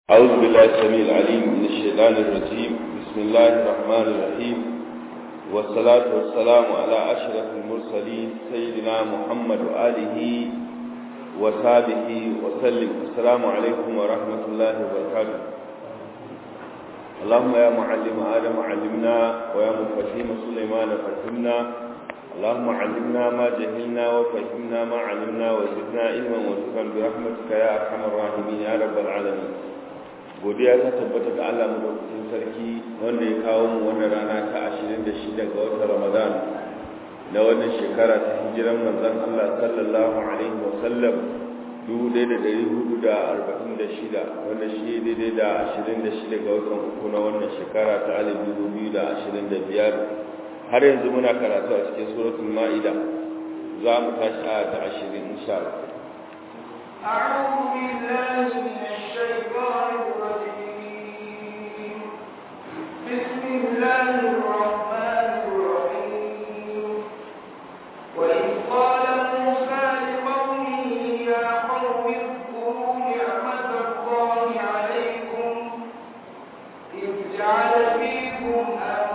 أعوذ بالله السميع العليم من الشيطان الرجيم بسم الله الرحمن الرحيم والصلاة والسلام على أشرف المرسلين سيدنا محمد وآله وصحبه وسلم السلام عليكم ورحمة الله وبركاته اللهم يا معلم آدم علمنا ويا مفهم سليمان فهمنا اللهم علمنا ما جهلنا وفهمنا ما علمنا وزدنا علما وتقا برحمتك يا أرحم الراحمين يا رب العالمين godiya ta tabbata ga Allah madaukakin sarki wanda ya kawo mu wannan rana ta 26 ga watan Ramadan na wannan shekara ta hijiran manzon Allah sallallahu alaihi wa sallam 1446 wanda shi daidai da 26 ga watan uku na wannan shekara ta 2025 har yanzu muna karatu a cikin suratul ma'ida za mu tashi a ta 20 insha Allah أعوذ بالله من الشيطان الرجيم بسم الله الرحمن الرحيم وإذ قال موسى لقومه يا قوم اذكروا نعمة الله عليكم إذ جعل فيكم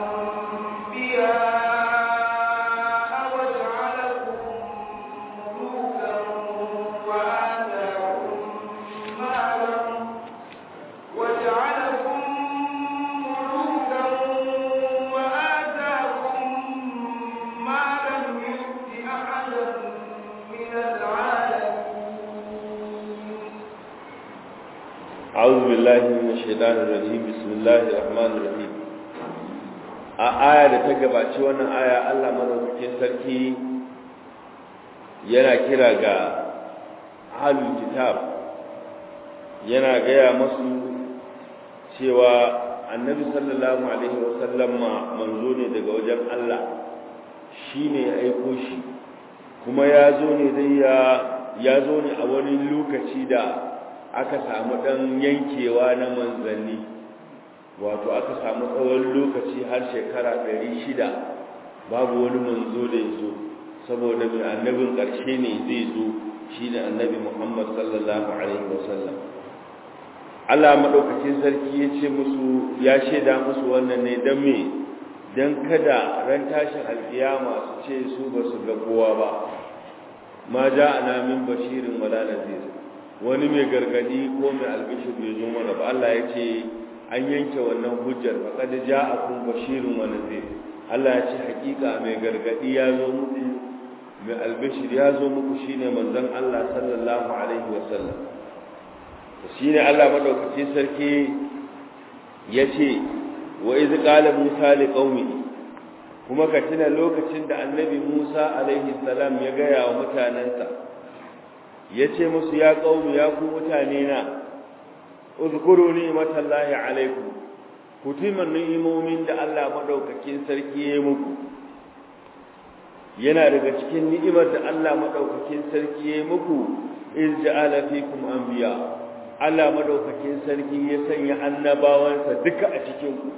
أنبياء وجعلكم ملوكا وآتاكم ما لم وجعلكم ملوكا وآتاكم ما لم يؤت أحدا من العالمين أعوذ بالله من الشيطان الرجيم بسم الله الرحمن الرحيم a aya da ta gabaci wannan aya Allah madaukakin sarki yana kira ga ahlul kitab yana gaya masu cewa annabi sallallahu alaihi wasallam manzo ne daga wajen Allah shine ya aiko shi kuma ya zo ne dai ya ya zo ne a wani lokaci da aka samu dan yankewa na manzanni wato aka samu tsawon lokaci har shekara ɗari shida babu wani manzo da ya zo saboda mai annabin ƙarshe ne zai zo shi ne annabi muhammad sallallahu alaihi wasallam allah maɗaukacin sarki ya ce musu ya shaida musu wannan ne don me don kada ran tashin alkiyama su ce su ba su ga kowa ba ma ja ana min bashirin wala nazir wani mai gargadi ko mai albishir bai zo mana ba allah ya ce an yanke wannan hujjar faqad ja'akum bashirun wa nadhir Allah ya ce hakika mai gargadi ya zo muku mai albishir ya zo muku shine manzon Allah sallallahu alaihi wasallam shine Allah madaukakin sarki yace wa iz qala Musa li qaumihi kuma ka tuna lokacin da annabi Musa alaihi salam ya gaya wa mutanansa yace musu ya qaumi ya ku mutane na uzkuru ni'matallahi alaikum ku tima ni'imomin da Allah madaukakin sarki ya muku yana daga cikin ni'imar da Allah madaukakin sarki ya muku iz ja'ala fikum anbiya Allah madaukakin sarki ya sanya annabawansa duka a cikin ku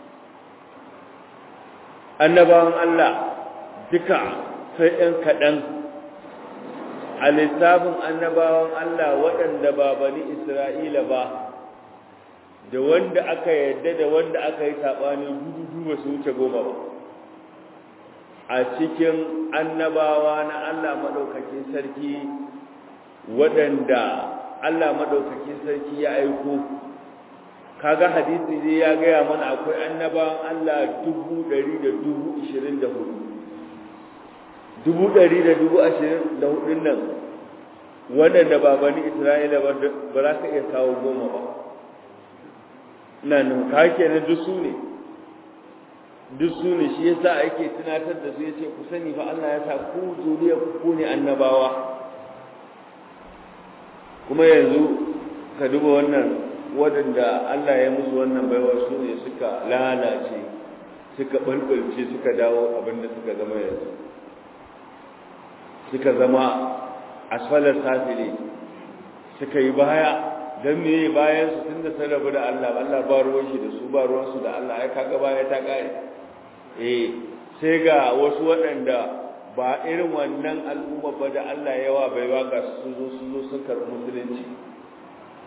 annabawan Allah duka sai ɗan kaɗan a lissafin annabawan Allah waɗanda ba bani Isra'ila ba da wanda aka yadda da wanda aka yi saɓani dudu ba su wuce goma ba a cikin annabawa na Allah maɗaukakin sarki waɗanda Allah maɗaukakin sarki ya aiko kaga hadisi dai ya gaya mana akwai annabawan Allah dubu ɗari da dubu ishirin da hudu dubu ɗari da dubu ashirin da hudun nan waɗanda ba bani Isra'ila ba za ka iya kawo goma ba na nan ka kenan duk su ne duk su ne shi yasa ake tunatar da su yace ku sani fa Allah ya sa ku zuriya ku ne annabawa kuma yanzu ka duba wannan waɗanda Allah ya musu wannan baiwa su ne suka lalace suka balbalce suka dawo abinda suka zama yanzu suka zama asfalar safili suka yi baya don me bayan su tun da sun rabu da Allah Allah ba ruwan shi da su ba ruwan su da Allah ya kaga baya ta kare eh sai ga wasu waɗanda ba irin wannan al'umma ba da Allah yawa bai ba ga su zo su zo sun karɓi musulunci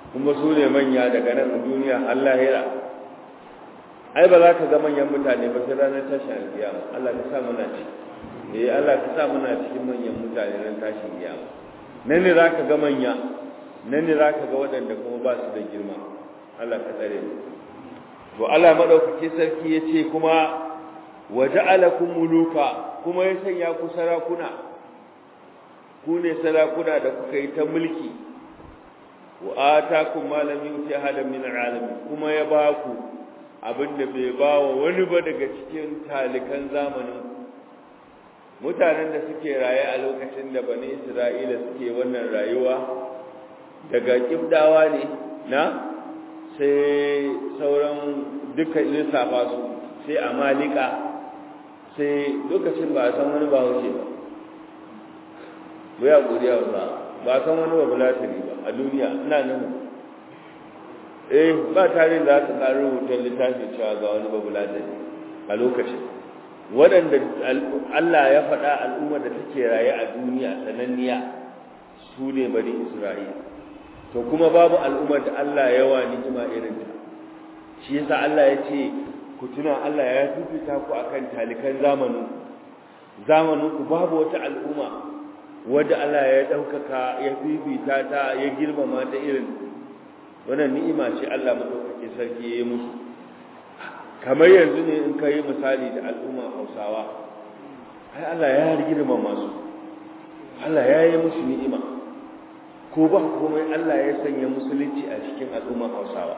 kuma su ne manya daga nan a duniya Allah hira ai ba za ka ga manyan mutane ba sai ranar tashin alkiyama Allah ka sa muna ci eh Allah ka sa muna cikin manyan mutane ran tashin kiyama nan ne za ka ga manya nan ne za ka ga waɗanda kuma ba su da girma Allah ka tsare mu to Allah madaukake sarki ya ce kuma waja'alakum muluka kuma ya sanya ku sarakuna ku ne sarakuna da kuka yi ta mulki wa atakum ma lam yuti ahadan min alamin kuma ya ba ku abinda bai ba wa wani ba daga cikin talikan zamanin mutanen da suke raye a lokacin da bani Isra'ila suke wannan rayuwa daga kibdawa ne na sai sauran duka lissafa su sai amalika sai lokacin ba a san wani ba wuce ba ba ya godiya ba ba a san wani ba bulatari ba a duniya ina nan eh ba tare da aka ƙarar rubutun littafi cewa ga wani ba bulatari a lokacin waɗanda Allah ya faɗa al'ummar da take raye a duniya sananniya su ne bari Isra'ila to kuma babu al'ummar da Allah yawa ni'ima irin ta shi yasa Allah ya ce ku tuna Allah ya fifita ku akan talikan zamanin zamanin ku babu wata al'umma wadda Allah ya daukaka ya fifita ta ya girmama ta irin wannan ni'ima ce Allah madaukake sarki ya yi musu kamar yanzu ne in kai misali da al'umma Hausawa ai Allah ya girmama su Allah ya yi musu ni'ima ko ba komai Allah ya sanya musulunci a cikin al'umma Hausawa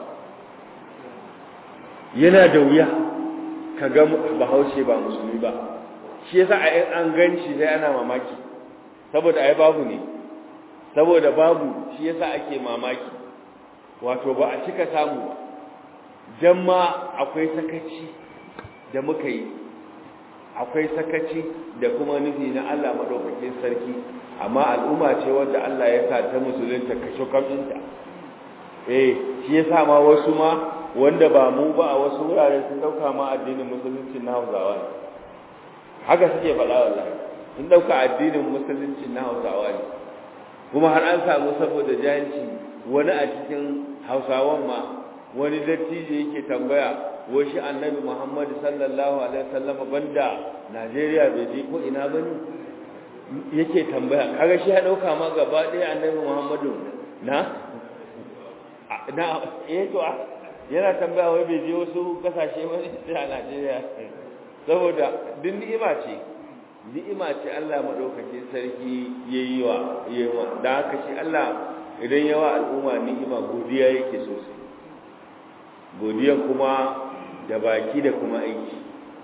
yana da wuya ka ga bahaushe ba musulmi ba shi yasa a yin an gan shi sai ana mamaki saboda ai babu ne saboda babu shi yasa ake mamaki wato ba a cika samu ba dan ma akwai sakaci da muka yi akwai sakaci da kuma nufi na Allah madaukakin sarki amma al'umma ce wanda Allah ya sa ta musulunta kashe kaminta eh shi yasa ma wasu ma wanda ba mu ba a wasu wurare sun dauka ma addinin musulunci na Hausawa ne haka suke faɗa wallahi sun dauka addinin musulunci na Hausawa ne kuma har an samu saboda jahilci wani a cikin Hausawan ma wani dattijo yake tambaya wai shi Annabi Muhammad sallallahu alaihi wasallam banda Najeriya bai je ko ina bane yake tambaya kaga shi ya dauka ma gaba ɗaya Annabi Muhammadu na na eh to yana tambaya wai bai je wasu kasashe ba sai a Najeriya saboda din ni'ima ce ni'ima ce Allah madaukake sarki yayi wa yayi wa dan haka shi Allah idan yawa al'umma ni'ima godiya yake sosai godiya kuma da baki da kuma aiki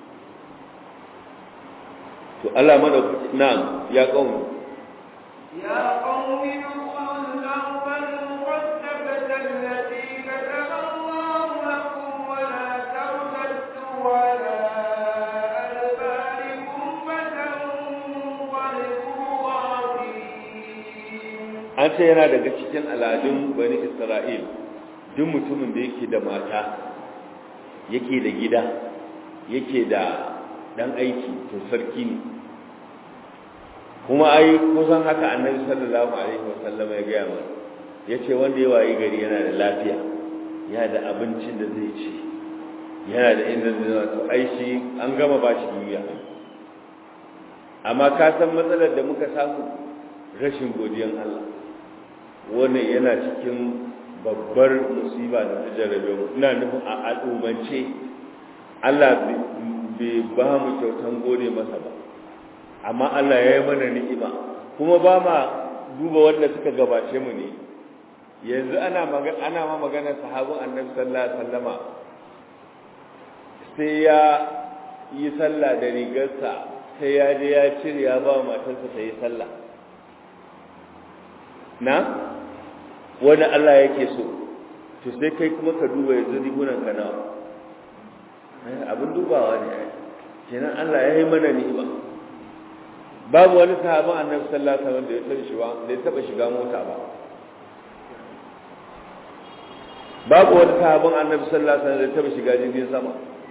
to Allah madaukake na'am ya qaumi ya qaumi dukhulul ardal muqaddasata allati kataba Allah lakum wa la tartaddu ala adbarikum fatanqalibu khasirin an ce yana daga cikin al'adun bani Isra'il duk mutumin da yake da mata yake da gida yake da dan aiki to sarki ne kuma ai kusan haka annabi sallallahu alaihi wasallam ya gaya mana yace wanda ya wayi gari yana da lafiya yana da abincin da zai ci yana da inda zai to ai shi an gama ba shi duniya amma ka san matsalar da muka samu rashin godiyan Allah wannan yana cikin babbar musiba da ta jarabe mu ina nufin a al'ummance Allah bai ba mu kyautan gode masa ba amma Allah ya yi mana ni'ima kuma ba ma duba wanda suka gabace mu ne yanzu ana magana ana ma magana sahabin annabi sallallahu alaihi wasallama sai ya yi sallah da rigarsa sai ya je ya cire ya ba matarsa ta yi sallah na wanda Allah yake so to sai kai kuma ka duba yanzu rigunan ka nawa abin dubawa ne kenan Allah ya yi mana ni'ima babu wani sahabin annabi sallallahu alaihi wasallam da ya taba shiga da ya taba shiga mota ba babu wani sahabin annabi sallallahu alaihi wasallam da ya taba shiga jirgin sama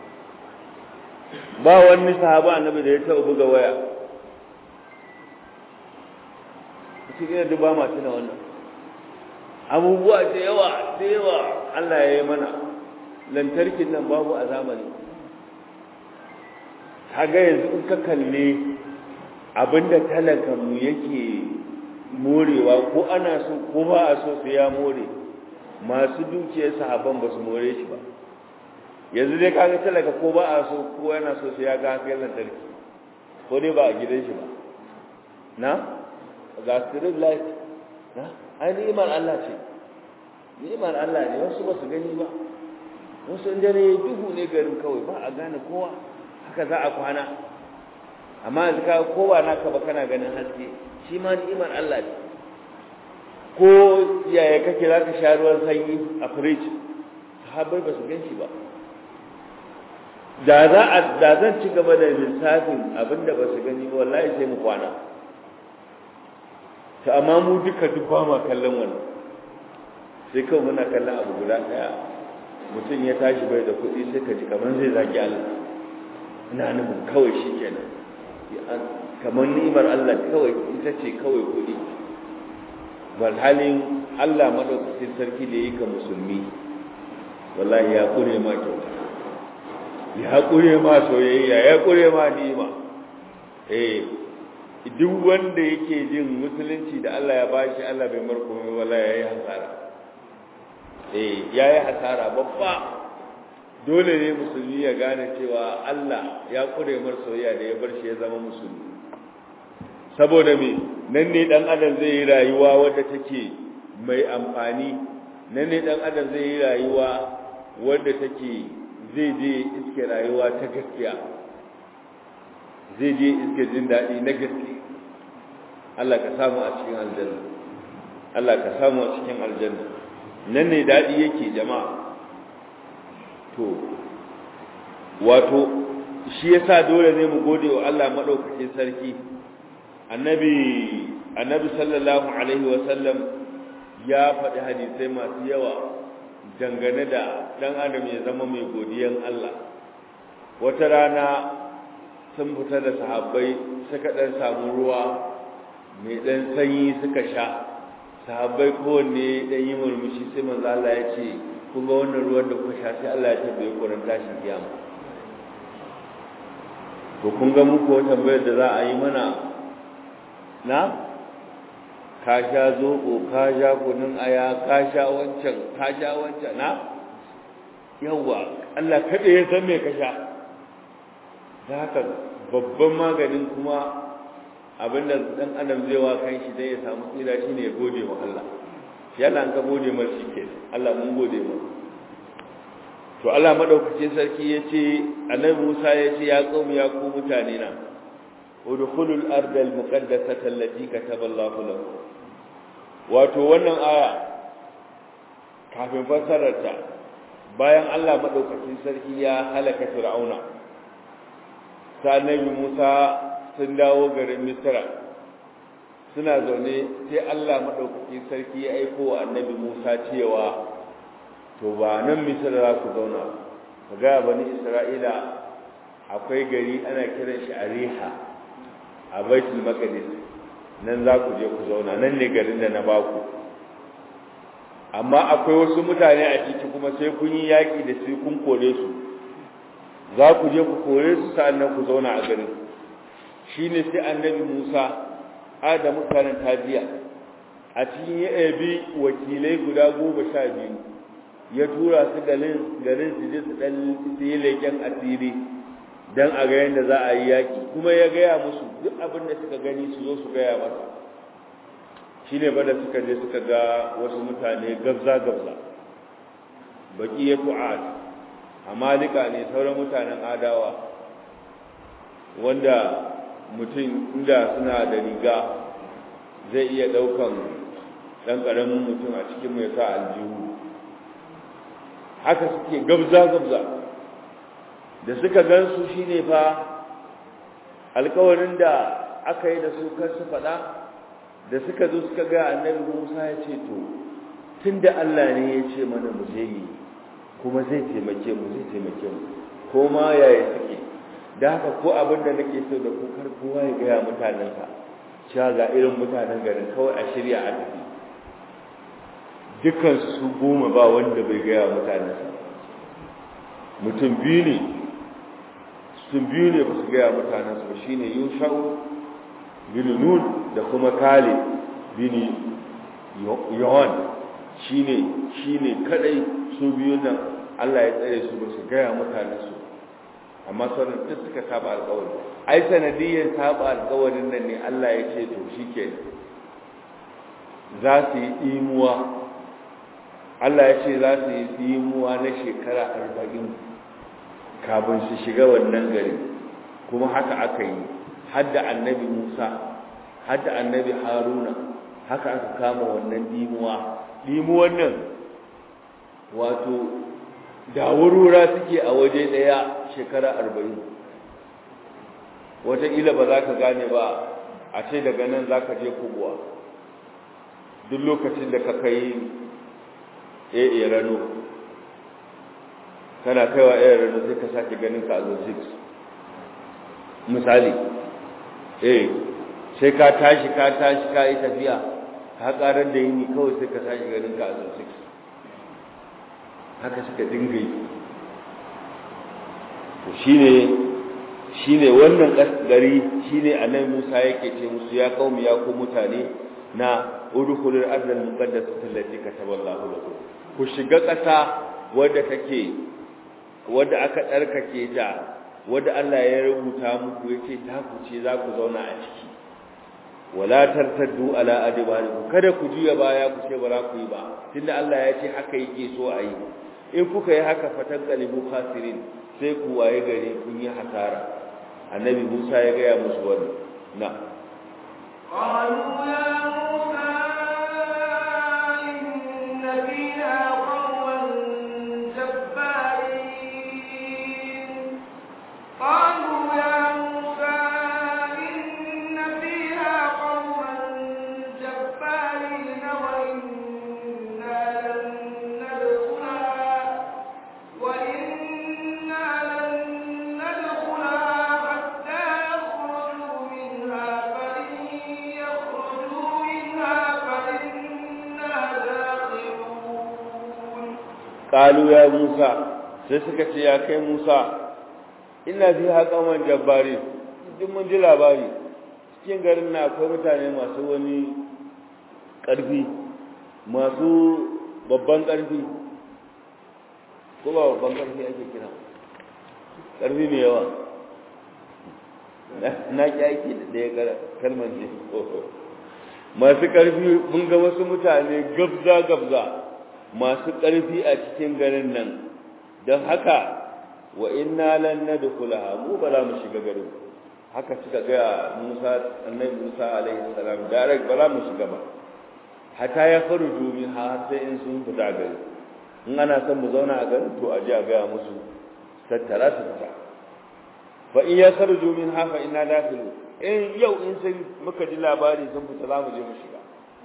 ba wani sahabin annabi da ya taba buga waya cikin yadda ba ma tuna wannan abubuwa da yawa da yawa Allah ya yi mana lantarkin nan babu a zamani kaga yanzu in ka kalle abinda talakanmu yake morewa ko ana so ko ba a so sai ya more masu dukiyar sahaban ba su more shi ba yanzu dai kaga talaka ko ba a so ko yana so sai ya ga hasken lantarki ko dai ba a gidan shi ba na ga street light na ai ni'imar Allah ce ni'imar Allah ne wasu ba su gani ba wasu in dare duhu ne garin kawai ba a gane kowa haka za a kwana amma yanzu ka ko ba naka ba kana ganin haske shi ma ni'imar Allah ne ko yaya kake za ka sha ruwan sanyi a firij sahabbai ba su gan shi ba da za a da zan ci gaba da lissafin abinda ba su gani ba wallahi sai mu kwana to amma mu duka duk ba ma kallon wannan sai kawai muna kallon abu guda daya mutum ya tashi bai da kuɗi sai ka ji kamar zai zagi Allah ina nufin kawai shi kenan kamar ni'imar Allah kawai ita ce kawai kuɗi bal halin Allah madaukakin sarki da yi ka musulmi wallahi ya kure ma kyauta ya kure ma soyayya ya kure ma ni'ima eh duk wanda yake jin musulunci da Allah ya bashi Allah bai marko mai wallahi yayi hasara eh yayi hasara babba dole ne musulmi ya gane cewa Allah ya kure mar soyayya da ya bar shi ya zama musulmi saboda me nan ne dan adam zai yi rayuwa wadda take mai amfani nan ne dan adam zai yi rayuwa wadda take zai je iske rayuwa ta gaskiya zai je iske jin daɗi na gaske Allah ka samu a cikin aljanna Allah ka samu a cikin aljanna nan ne daɗi yake jama'a to wato shi yasa dole ne mu gode wa Allah madaukakin sarki annabi annabi sallallahu alaihi wa sallam ya faɗi hadisai masu yawa dangane da dan adam ya zama mai godiyan Allah wata rana sun fita da sahabbai suka dan samu ruwa mai dan sanyi suka sha sahabbai kowanne dan yi murmushi sai manzo Allah ya ce kun ga wannan ruwan da kuka sha sai Allah ya tabbaye ku ran tashin kiyama to kun ga muku wata tambayar da za a yi mana na ka sha zoɓo ka sha kunun aya ka sha wancan ka sha wancan na yawwa Allah kaɗai ya san me ka sha da haka babban maganin kuma abinda dan adam zai wa kan shi dai ya samu tsira shine ya gode wa Allah yana an ka gode mar shi ke Allah mun gode mar to Allah madaukakin sarki yace annabi Musa yace ya qaumi ya ku mutane na udkhulul arda al muqaddasata allati kataba Allahu lakum wato wannan aya kafin fasararta bayan Allah madaukakin sarki ya halaka fir'auna ta annabi Musa sun dawo garin Misra suna zaune sai Allah madaukakin sarki ya aika wa annabi Musa cewa to ba nan Misra za ku zauna ga bani Isra'ila akwai gari ana kiran shi Ariha a Baitul Maqdis nan za ku je ku zauna nan ne garin da na baku amma akwai wasu mutane a ciki kuma sai kun yi yaƙi da su kun kore su za ku je ku kore su sa'annan ku zauna a garin shine sai annabi Musa ada mutanen tajiya a cikin ya ebi wakilai guda goma sha biyu ya tura su garin garin su je su dan su yi leƙen asiri dan a ga yadda za a yi yaƙi kuma ya gaya musu duk abin da suka gani su zo su gaya masa shine ba da suka je suka ga wasu mutane gabza gabza baki ya tu'ad amalika ne sauran mutanen adawa wanda mutum inda suna da riga zai iya daukan dan karamin mutum a cikin mai sa aljihu haka suke gabza gabza da suka gansu shine fa alkawarin da aka yi da su kan su faɗa da suka zo suka ga annabi Musa ya ce to tunda Allah ne ya ce mana mu je yi kuma zai taimake mu zai taimake mu ko ma yaya suke da haka ko abin da nake so da ku kar kowa ya gaya mutanensa cewa ga irin mutanen garin kawai a shirya a tafi dukkan su goma ba wanda bai gaya mutanensa mutum biyu ne sun biyu ne ba su gaya mutanensu ba shi ne yusha'u bin nun da kuma kale bin yawan shi ne shi ne kadai su biyu nan allah ya tsare su ba su gaya mutanensu amma sauran duk suka saba alkawari ai sanadiyyar saba alkawarin nan ne allah ya ce to shi ke za su yi imuwa Allah ya ce za su yi tsimuwa na shekara arba'in kafin su shiga wannan gari kuma haka aka yi hadda annabi musa hadda annabi haruna haka aka kama wannan dimuwa dimuwan nan wato dawurura suke a waje daya shekara arba'in wataƙila ba za ka gane ba a ce daga nan za ka je kubuwa duk lokacin da ka kai a rano kana kaiwa a rano sai ka sake ganin ka a zo 6 misali eh sai ka tashi ka tashi ka yi tafiya ka karar da yini kawai sai ka sake ganin ka a zo 6 haka suka dinga yi to shine shine wannan gari shine annabi Musa yake ce musu ya kaumi ya ku mutane na udkhulul ardal muqaddasata allati kataballahu lakum ku shiga ƙasa wadda take wadda aka tsarkake ta wadda Allah ya rubuta muku yace ta ku ce za ku zauna a ciki wala tartaddu ala adbarikum kada ku juya baya ku ce ba za ku yi ba tunda Allah ya ce haka yake so a yi in kuka yi haka fatan qalibu khasirin sai ku waye gari kun yi hasara annabi Musa ya gaya musu wannan na قالوا يا موسى إن فيها قوما جبارين قالوا يا موسى إن فيها قوما جبارين وإنا لن ندخلها وإنا لن ندخلها حتى يخرجوا منها فإن يخرجوا منها فإنا داخلون qalu ya Musa sai suka ce ya kai Musa ina fi haƙaman jabbari duk mun ji labari cikin garin na akwai mutane masu wani ƙarfi masu babban ƙarfi ko ba babban ƙarfi ake kira ƙarfi mai yawa na ƙi aiki da ɗaya kalmar ne masu ƙarfi mun ga wasu mutane gabza-gabza masu ƙarfi a cikin garin nan don haka wa inna lan nadkhulaha mu ba za mu shiga garin haka suka ga Musa annabi Musa alaihi salam direct ba za mu shiga ba hatta ya faruju min ha sai in sun fita gari in ana son mu zauna a garin to a ji a ga musu tattara su fita fa in ya kharju min ha fa inna dakhilu in yau in sun muka ji labari sun fita za mu je mu shiga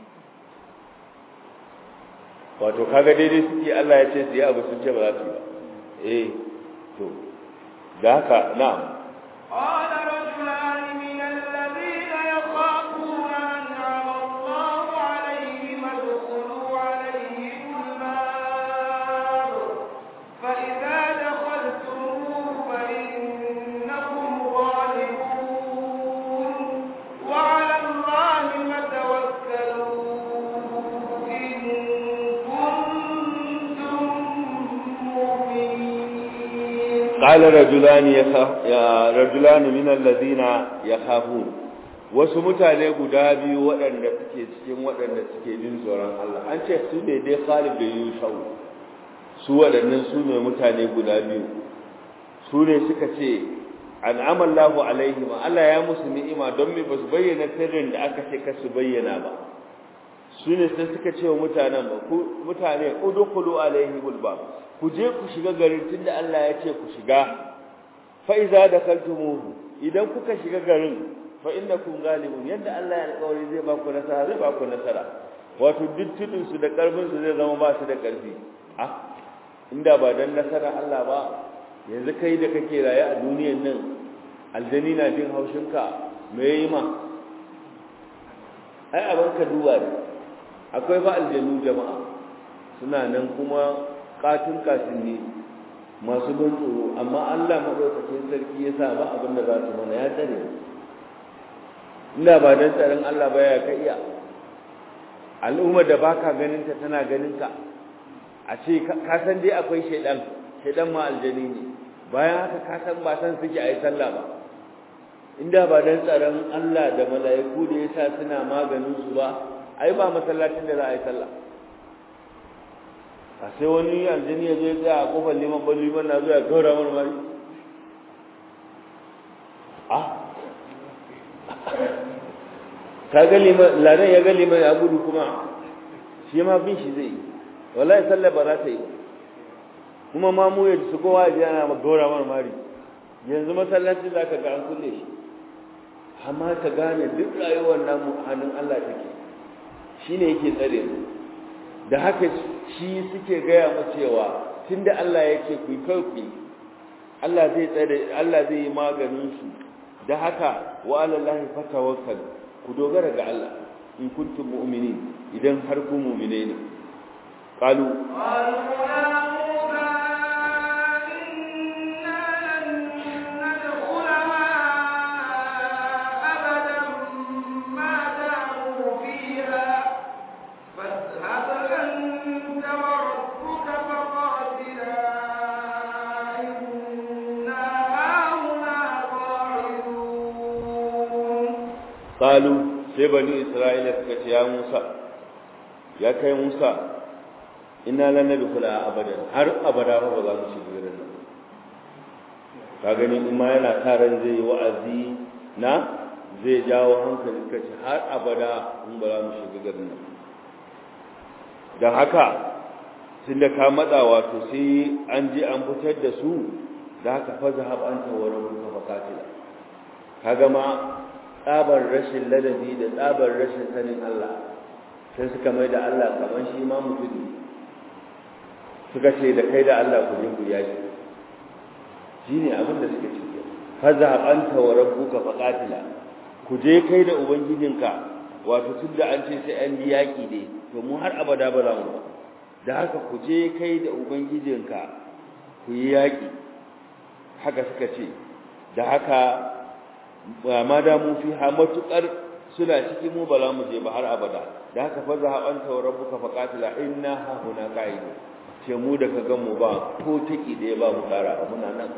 wato kaga daidai suke Allah ya ce su yi abu sun ce ba za su yi ba eh to da haka na'am قال رجلان من الذين يخافون أنعم الله عليهم ادخلوا عليهم الباب فإذا دخلتموه فإنكم غالبون وعلى الله فتوكلوا إن كنتم مؤمنين قال رجلان يخاف يا رجلان من الذين يخافون wasu mutane guda biyu waɗanda suke cikin waɗanda suke jin tsoron Allah an ce su ne dai Khalid da Yushau su waɗannan su ne mutane guda biyu su ne suka ce an'ama Allahu alaihim Allah ya musu ni'ima don me ba su bayyana sirrin da aka ce ka su bayyana ba su ne sai suka ce wa mutanen ba ku mutane udkhulu alaihimul bab ku je ku shiga garin tunda Allah ya ce ku shiga fa iza dakaltumuhu idan kuka shiga garin fa innakum ghalibun yadda Allah ya alƙawari zai ba ku nasara zai ba ku nasara wato duk tudun su da karfin su zai zama ba su da karfi ah inda ba dan nasara Allah ba yanzu kai da kake raye a duniyar nan aljani na jin haushinka me yayi ma ai abin ka duba ne akwai fa aljanu jama'a suna nan kuma katun katin ne masu ban tsoro amma Allah madaukakin sarki ya sa ba abin da za su mana ya tsare ina ba dan tsaron Allah ba ya ka iya al'umma da baka ganin ta tana ganin ka a ce ka san dai akwai shaidan shaidan ma aljani ne bayan haka ka san ba san suke ayi sallah ba inda ba dan tsaron Allah da mala'iku da yasa suna maganin su ba ai ba masallacin da za a yi sallah a sai wani aljini ya zo ya tsaya a kofar liman ban liman na zo ya gaura marmari a ka ga liman ladan ya ga liman ya gudu kuma shi ma bin shi zai yi wallahi sallah ba za ta yi kuma ma mu ya su kowa ya ana ma gaura marmari yanzu masallaci za ka ga an kulle shi amma ka gane duk rayuwar namu hannun Allah take shi ne yake tsare mu da haka shi suke gaya mu cewa tunda Allah yake ku kai ku Allah zai tsare Allah zai yi maganin su da haka wa alallahi fatawakkal ku dogara ga Allah in kuntum mu'minin idan har ku mu'mine ne qalu qalu sai bani isra'ila suka ce ya Musa ya kai Musa inna lan nadkhula abadan har abada ba za mu shiga garin nan ka gani in ma yana taron zai yi wa'azi na zai jawo hankali ka ce har abada in ba za mu shiga garin nan don haka tun da ka matsa wato sai an je an fitar da su da haka fa zahab anta wa rabbuka faqatila kaga ma tsabar rashin ladabi da tsabar rashin sanin Allah sai suka mai da Allah kamar shi ma mutum suka ce da kai da Allah ku je ku yaki shi ne abin da suka ce faza anta wa rabbuka faqatila ku je kai da ubangijinka wato tun da an ce sai an yi yaki ne to mu har abada ba za mu ba da haka ku je kai da ubangijinka ku yi yaki haka suka ce da haka ba ma da mu fi ha matukar suna ciki mu ba za mu je ba har abada da haka fa zaha anta wa rabbuka faqatila inna ha huna qa'idu ce mu da ka gan mu ba ko taki da ya ba mu kara ba muna nan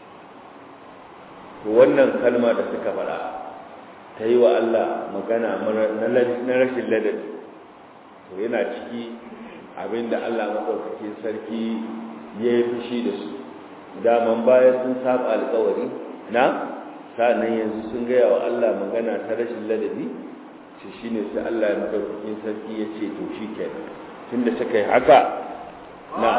to wannan kalma da suka fara ta yi wa Allah magana na rashin ladabi to yana ciki abinda Allah madaukakin sarki ya yi fushi da su daman bayan sun saba alƙawari na sa'annan yanzu sun gaya wa Allah magana ta rashin ladabi shi shine sai Allah ya madaukakin sarki ya ce to shi kenan tunda suka yi haka na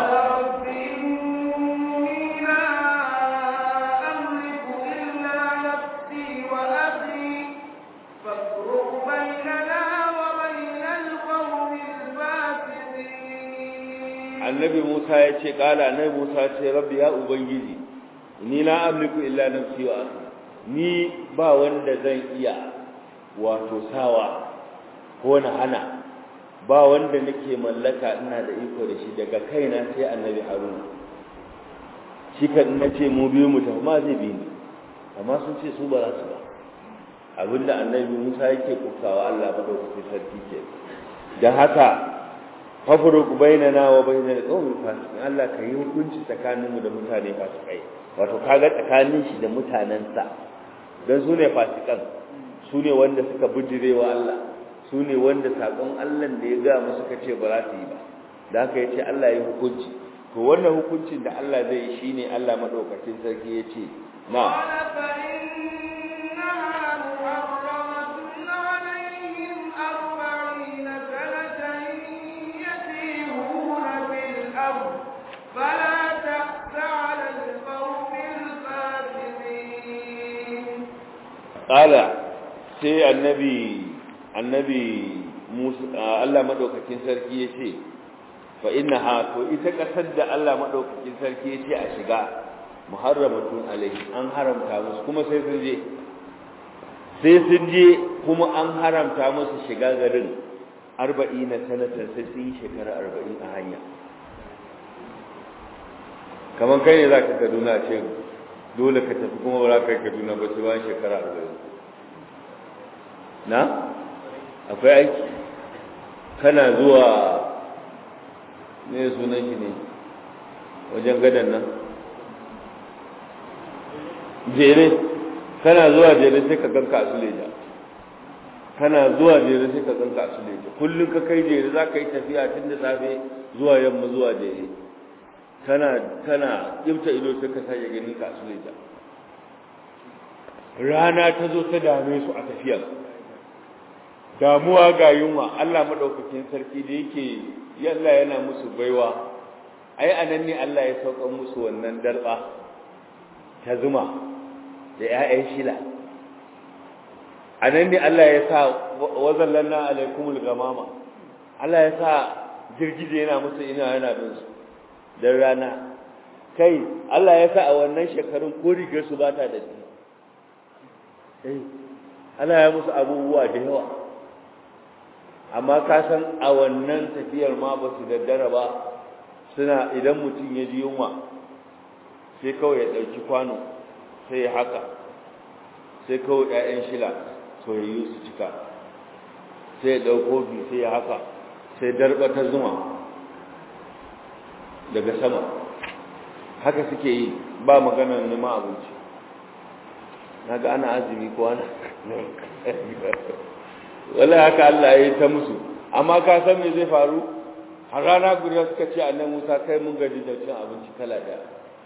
annabi Musa ya ce kala annabi Musa ce rabbi ya ubangiji ni la amliku illa nafsi wa akhi ni ba wanda zan iya wato sawa ko na hana ba wanda nake mallaka ina da iko da shi daga kaina sai annabi haruna shi kan na ce mu biyu mu tafi ma zai bi ni amma sun ce su ba za su ba abinda annabi musa yake kukawa allah ba da sarki ke da haka fafruq bainana wa bainal qawmi fasiqin Allah ka yi hukunci tsakaninmu da mutane fasikai wato kaga tsakanin shi da mutanansa dan sune fasikan sune wanda suka bijirewa Allah sune wanda sakon Allah da ya ga musu suka ce ba za su yi ba da haka yace Allah ya hukunci to wannan hukuncin da Allah zai yi shine Allah madaukakin sarki yace na فلا تأس على القوم الفاسقين قال sai annabi annabi Musa Allah madaukakin sarki yace fa innaha to ita kasar da Allah madaukakin sarki yace a shiga muharramatun alaihi an haramta musu kuma sai sun je sai sun je kuma an haramta musu shiga garin arba'in na sanatar sai sun yi shekara arba'in a hanya kamar kai ne za ka kaduna ce dole ka tafi kuma ba za ka yi kaduna ba su bayan shekara arba'in na akwai aiki kana zuwa ne sunan shi ne wajen gadan nan jere kana zuwa jere sai ka ganka a suleja kana zuwa jere sai ka ganka a suleja kullum ka kai jere za ka yi tafiya tun da safe zuwa yamma zuwa jere kana kana ibta ido sai ka sake ganin ka a suleja rana ta zo ta dame su a tafiyar damuwa ga yunwa Allah madaukakin sarki da yake yalla yana musu baiwa ai anan ne Allah ya sauka musu wannan darba ta zuma da ƴaƴan shila anan ne Allah ya sa wazallanna alaikumul gamama Allah ya sa girgije yana musu ina yana bin su dan rana kai Allah ya sa a wannan shekarun ko rigar su bata da shi eh Allah ya musu abubuwa da yawa amma ka san a wannan tafiyar ma ba su daddara ba suna idan mutum ya ji yunwa sai kawai ya ɗauki kwano sai ya haka sai kawai ‘ya'yan shila soyayyu su cika sai ya ɗau kofi sai ya haka sai darba ta zuma daga sama haka suke yi ba maganar neman abinci na ga ana azumi ko ana wala haka Allah ya yi ta musu amma ka san me zai faru har rana guda suka ce annabi Musa kai mun gaji da cin abinci kala daya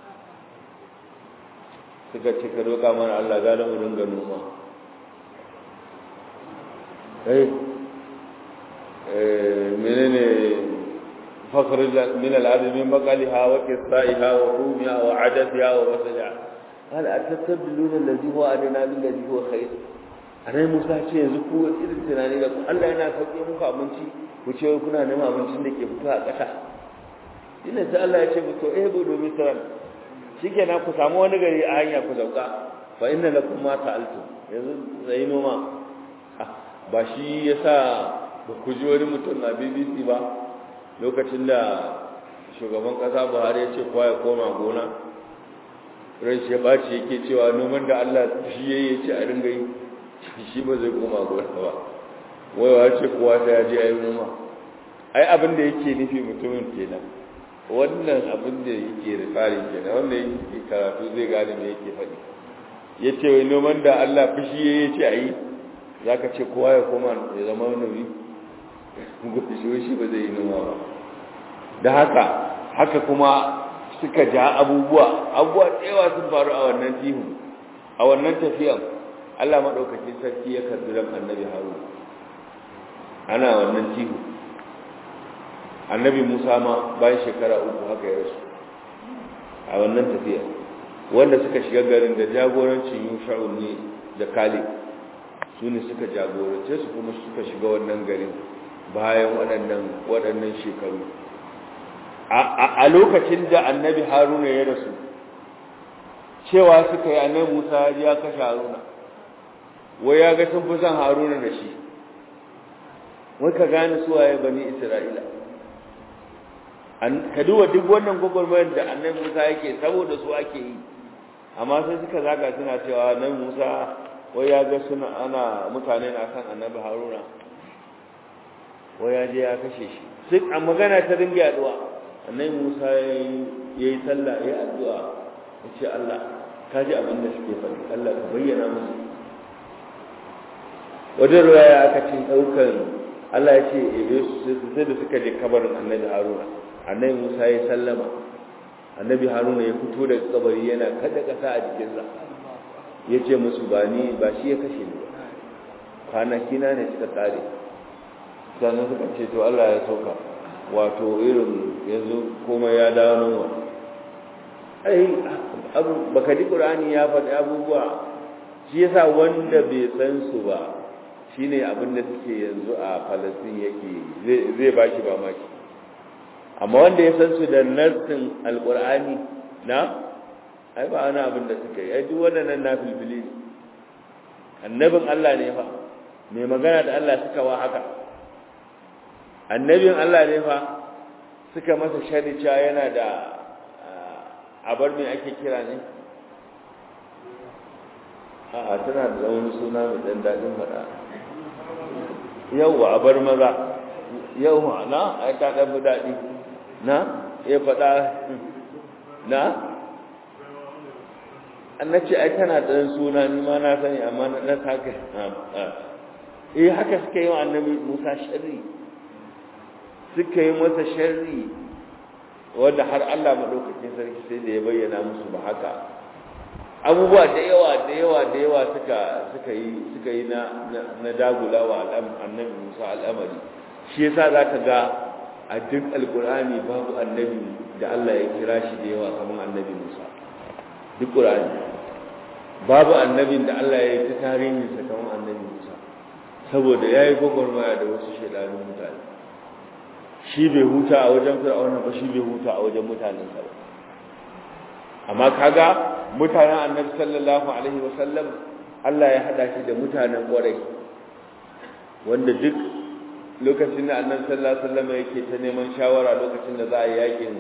suka ce ka roƙa mana Allah ga da mu dinga noma eh eh menene fakhr min al-ard min baqaliha wa qisaiha wa rumiha wa adasiha wa wasja hal atastabdiluna alladhi huwa adna bil ladhi huwa khair anai Musa ce yanzu ku irin tunani da Allah yana sauke muku abinci ku ce kuna neman abincin da ke fito a ƙasa ina sai Allah ya ce to eh bu domin taran shikenan ku samu wani gari a hanya ku sauka fa inna lakum ma ta'altu yanzu zai noma ba shi yasa ba ku ji wani mutum a BBC ba lokacin da shugaban kasa Buhari ya ce kowa ya koma gona ran shi ya ɓaci yake cewa noman da Allah shi yayi ya ce a ringa yi shi ba zai koma gona ba waiwa ce kowa ta yaje a yi noma ai abin da yake nufi mutumin kenan wannan abin da yake da tsari kenan wanda yake karatu zai gane me yake faɗi ya ce wai noman da Allah fushi ya ce a yi za ka ce kowa ya koma ya zama nomi gudu shi shi ba zai yi noma ba da haka haka kuma suka ja abubuwa abubuwa tsewa sun faru a wannan tihu a wannan tafiyan Allah maɗaukakin sarki ya karbi ran annabi Harun ana wannan tihu annabi Musa ma bayan shekara uku haka ya rasu a wannan tafiya wanda suka shiga garin da jagorancin Yusha'u ne da Kalib su ne suka jagorance su kuma suka shiga wannan garin bayan waɗannan waɗannan shekaru a lokacin da annabi Haruna ya rasu cewa suka yi annabi Musa ya kashe Haruna wai ya ga sun fi son haruna da shi wai ka gane suwaye bani isra'ila ka duba duk wannan gwagwarmayar da annabi musa yake saboda su ake yi amma sai suka zaga suna cewa annabi musa wai ya ga suna ana mutane na kan annabi haruna wai ya je ya kashe shi sai a magana ta dinga yaduwa annabi musa ya yi sallah ya yi addu'a ya ce allah ka ji abin da suke faɗi allah ka bayyana musu wajen ruwaya aka ce ɗaukan Allah ya ce ebe su sai da suka je kabarin annabi haruna annabi musa ya sallama annabi haruna ya fito daga kabari yana kada kasa a jikinsa ya ce musu ba ni ba shi ya kashe ni ba kwanaki na ne suka tsare sannan suka ce to Allah ya sauka wato irin yanzu komai ya dawo nan wa ai abu baka ji qur'ani ya faɗi abubuwa shi yasa wanda bai san su ba shine abin da suke yanzu a Palestine yake zai ba shi ba maki amma wanda ya san su da nassin alqur'ani na ai ba ana abin da suke ai duk waɗannan na filfili annabin Allah ne fa mai magana da Allah suka wa haka annabin Allah ne fa suka masa sharri cewa yana da abar me ake kira ne a'a tana da wani suna mai dan dadin fada yawwa abar maza yawwa na ai ta dan dadi na ya fada na annace ai tana da suna ni ma na sani amma na taka eh haka suka yi wa annabi Musa sharri suka yi masa sharri wanda har Allah madaukakin sarki sai da ya bayyana musu ba haka abubuwa da yawa da yawa da yawa suka suka yi suka yi na na dagula wa annabi Musa al'amari shi yasa zaka ga a duk alqur'ani babu annabi da Allah ya kira shi da yawa kamar annabi Musa duk qur'ani babu annabin da Allah ya yi ta tarihin sa kamar annabi Musa saboda yayi gogormaya da wasu shedanun mutane shi bai huta a wajen fir'auna ba shi bai huta a wajen mutanen sa amma kaga mutanen annabi sallallahu alaihi wasallam Allah ya hada shi da mutanen kwarai wanda duk lokacin da annabi sallallahu alaihi wasallam yake ta neman shawara lokacin da za a yi yakin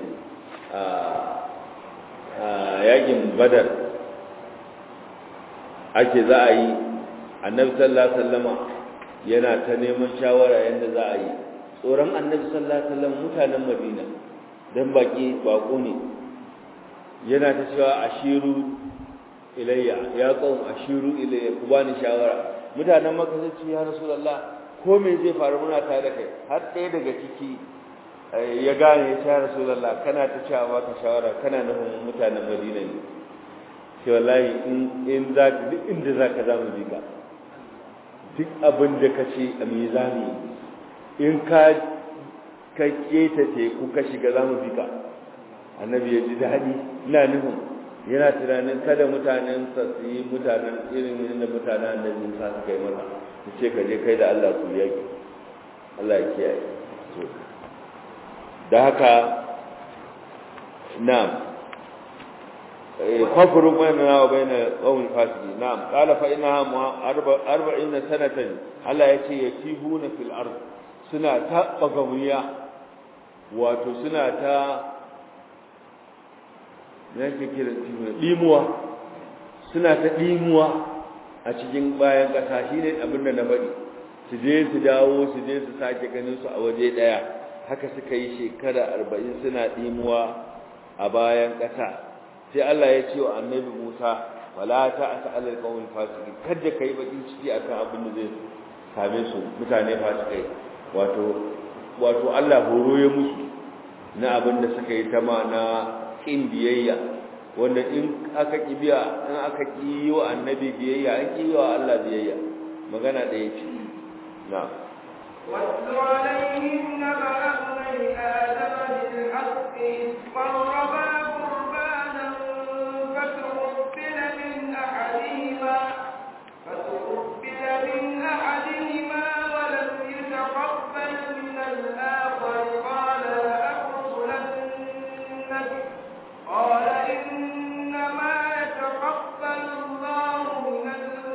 a yakin badar ake za a yi annabi sallallahu alaihi wasallama yana ta neman shawara yadda za a yi tsoron annabi sallallahu alaihi wasallam mutanen madina dan baki bako ne yana ta cewa ashiru ilayya ya qaum ashiru ilayya ku bani shawara mutanen makka sai ce ya rasulullah ko me zai faru muna tare da kai har ɗaya daga ciki ya gane ya rasulullah kana ta cewa baka shawara kana nufin mutanen madina ne ce wallahi in in za duk inda zaka zamu bi ka duk abin da kace a mizani in ka ka keta teku ka shiga zamu bi ka annabi ya ji daɗi ina nufin yana tunanin kada mutanen sa su yi mutanen irin inda mutanen annabi Musa suka yi masa su ce ka je kai da Allah ku yaki Allah ya kiyaye da haka na'am kafuru bainana wa baina qawmin fasiki na'am qala fa innaha arba'ina sanatan Allah ya ce yakibuna fil ard suna ta bagawiya wato suna ta ya ke kira ɗimuwa suna ta ɗimuwa a cikin bayan ƙasa shi ne abin da na faɗi su je su dawo su je su sake ganin su a waje ɗaya haka suka yi shekara arba'in suna ɗimuwa a bayan ƙasa sai Allah ya ce wa annabi Musa wala ta asa alal qawmil fasiki kada kai bakin ciki akan abin da zai same su mutane fasikai wato wato Allah horo ya musu na abin da suka yi ta ma na ƙin biyayya wanda in aka ƙi biya in aka ƙi yi wa annabi biyayya an ƙi yi wa Allah biyayya magana ɗaya ce na واتل عليهم نبأ ابني آدم بالحق إذ قربا قربانا فتقبل من أحدهما فتقبل من أحدهما ولم يتقبل من الآخر قال لأقتلنك قال إنما يتقبل الله من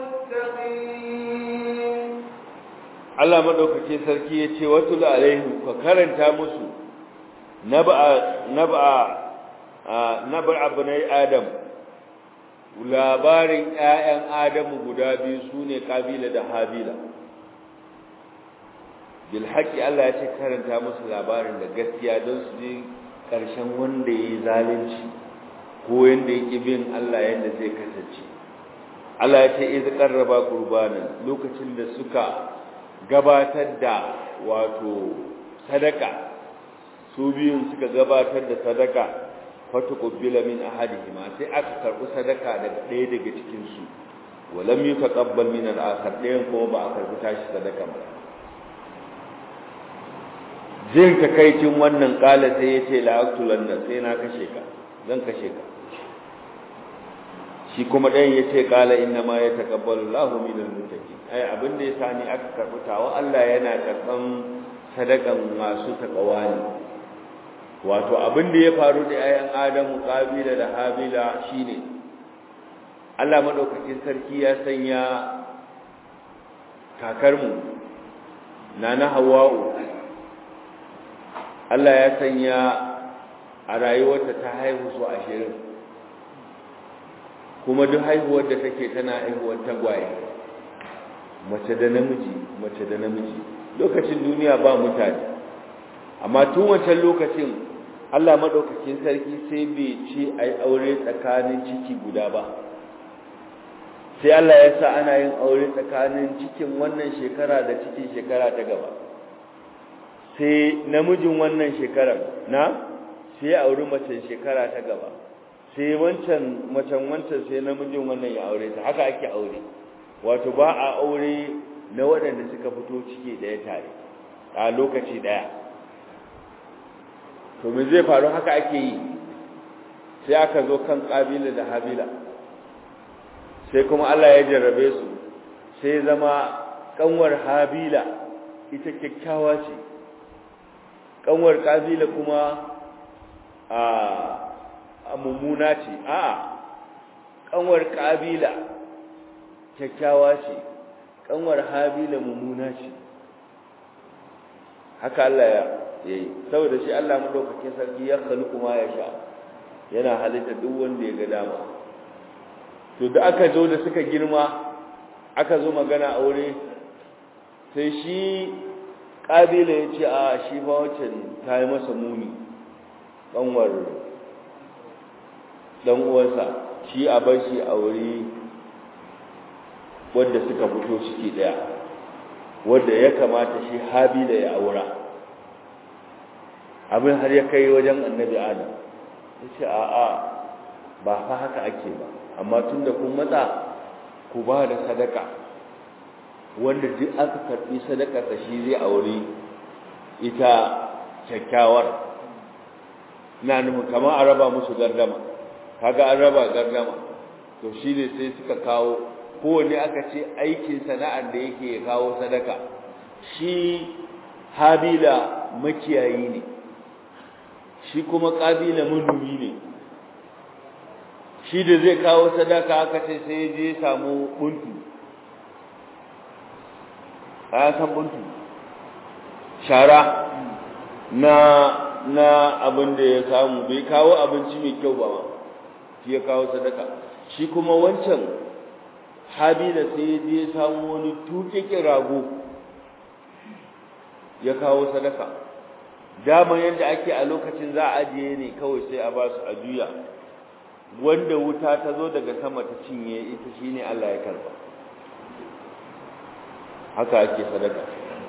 المتقين Allah madaukake sarki ya ce watul alaihim ka karanta musu nab'a nab'a nab'a bunai adam labarin ƴaƴan adamu guda biyu sune kabila da habila bil haqqi Allah ya ce karanta musu labarin da gaskiya don su ji karshen wanda yayi zalunci ko yanda yake bin Allah yanda zai kasance Allah ya ce iz qarraba qurbanan lokacin da suka gabatar da wato sadaka su biyun suka gabatar da sadaka fatuqbila min ahadihima sai aka karbi sadaka daga ɗaya daga cikin su walam yutaqabbal min al-akhar ɗayan kuma ba a karbi tashi sadaka ba jin takaicin wannan kala sai yace la aqtulanna sai na kashe ka zan kashe ka shi kuma ɗayan yace kala inna ma yataqabbalu Allahu minal muttaqin ai abin da yasa ni aka karbi tawa Allah yana karban sadakan masu takawa ne wato abin da ya faru da ayan Adamu Qabila da Habila shine Allah madaukakin sarki ya sanya kakarmu nana Hawwa'u Allah ya sanya a rayuwarta ta haihu su ashirin kuma duk haihuwar da take tana haihuwar tagwaye mace da namiji mace da namiji lokacin duniya ba mutane amma tun wancan lokacin Allah madaukakin sarki sai bai ce ai aure tsakanin ciki guda ba sai Allah ya sa ana yin aure tsakanin cikin wannan shekara da cikin shekara ta gaba sai namijin wannan shekarar na sai ya auri mace shekara ta gaba sai wancan macen wancan sai namijin wannan ya aure ta haka ake aure wato ba a aure na waɗanda suka fito ciki ɗaya tare a lokaci ɗaya to me zai faru haka ake yi sai aka zo kan ƙabila da habila sai kuma Allah ya jarrabe su sai zama kanwar habila ita kyakkyawa ce kanwar ƙabila kuma a mummuna ce a kanwar ƙabila kyakkyawa ce kanwar habila mummuna ce haka Allah ya yi saboda shi Allah madaukakin sarki ya khaliqu ma ya sha yana halitta duk wanda ya ga dama to da aka zo da suka girma aka zo magana aure sai shi kabila ya ce a shi ba wacce ta yi masa muni kanwar dan uwansa shi a bar shi aure wanda suka fito ciki daya wanda ya kamata shi habila ya aura abin har ya kai wajen annabi adam ya ce a'a ba fa haka ake ba amma tun da kun matsa ku ba da sadaka wanda duk aka karɓi sadaka ta shi zai aure ita kyakkyawar na nufin kamar a raba musu gardama kaga an raba gardama to shi ne sai suka kawo kowane aka ce aikin sana'ar da yake ya kawo sadaka shi habila makiyayi ne shi kuma ƙabila manomi ne shi da zai kawo sadaka aka ce sai je samu buntu a san buntu shara na na abin da ya samu bai kawo abinci mai kyau ba ma shi ya kawo sadaka shi kuma wancan habila sai je samu wani tuƙiƙin rago ya kawo sadaka daman yadda ake a lokacin za a ajiye ne kawai sai a ba su a juya wanda wuta ta zo daga sama ta cinye ita shine Allah ya karba haka ake sadaka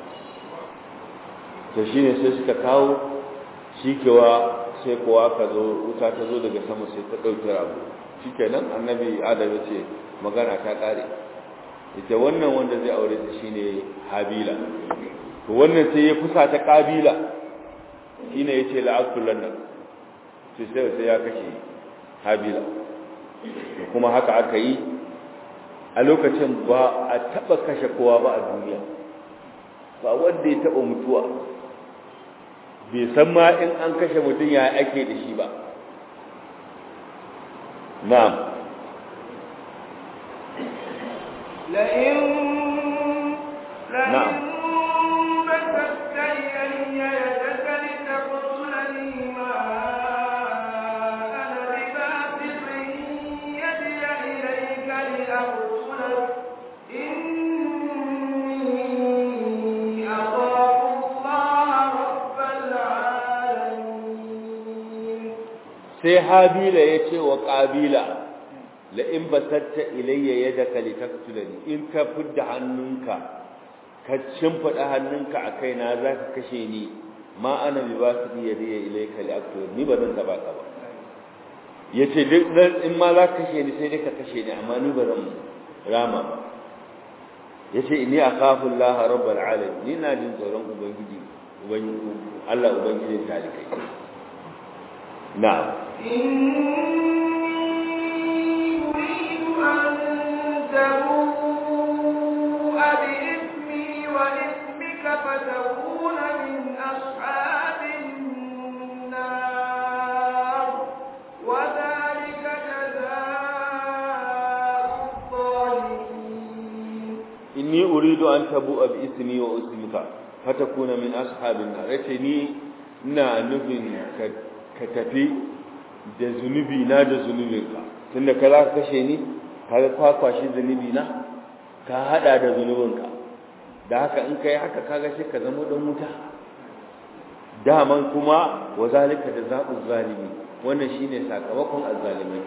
to shine sai suka kawo shikewa sai kowa ka zo wuta ta zo daga sama sai ta dauki rago shikenan annabi adam ya ce magana ta kare ita wannan wanda zai aure ta shine habila to wannan sai ya fusa ta kabila shine yace la'akulan nan sai sai ya kashe habila kuma haka aka yi a lokacin ba a taba kashe kowa ba a duniya ba wanda ya taba mutuwa bai san ma in an kashe mutum ya ake da shi ba na'am لئن نعم. لئن بسطت إلي يدك لتقتلني ما أنا بباسط يدي إليك لأقتلك إني أخاف الله رب العالمين sai habila ya ce wa ƙabila la in basatta ilayya yadaka litaktulani in ka fidda hannunka ka shimfida hannunka a kaina za ka kashe ni ma ana bi ba su yadi ilayka li aktul ni ba zan taba ka ba yace duk dan in ma za ka kashe ni sai dai ka kashe ni amma ni ba zan rama ba yace inni akhafu Allah rabbul alamin ni na jin tsoron ubangiji ubangiji Allah ubangijin talikai na'am إني أريد أن تبوء بإثمي وإثمك فتكون من أصحاب النار وذلك جزاء الظالمين inni uridu an tabu'a bi ismi wa ismika fatakuna min ashabin nar yace ni ina nufin ka tafi da zunubi na da zunubinka tunda ka za ka kashe ni ka ga kwakwashi zunubi na ka hada da zunubinka da haka in kai haka kaga sai ka zama dan wuta daman kuma wa zalika da zaɓin zalimi wannan shine sakamakon azzalimai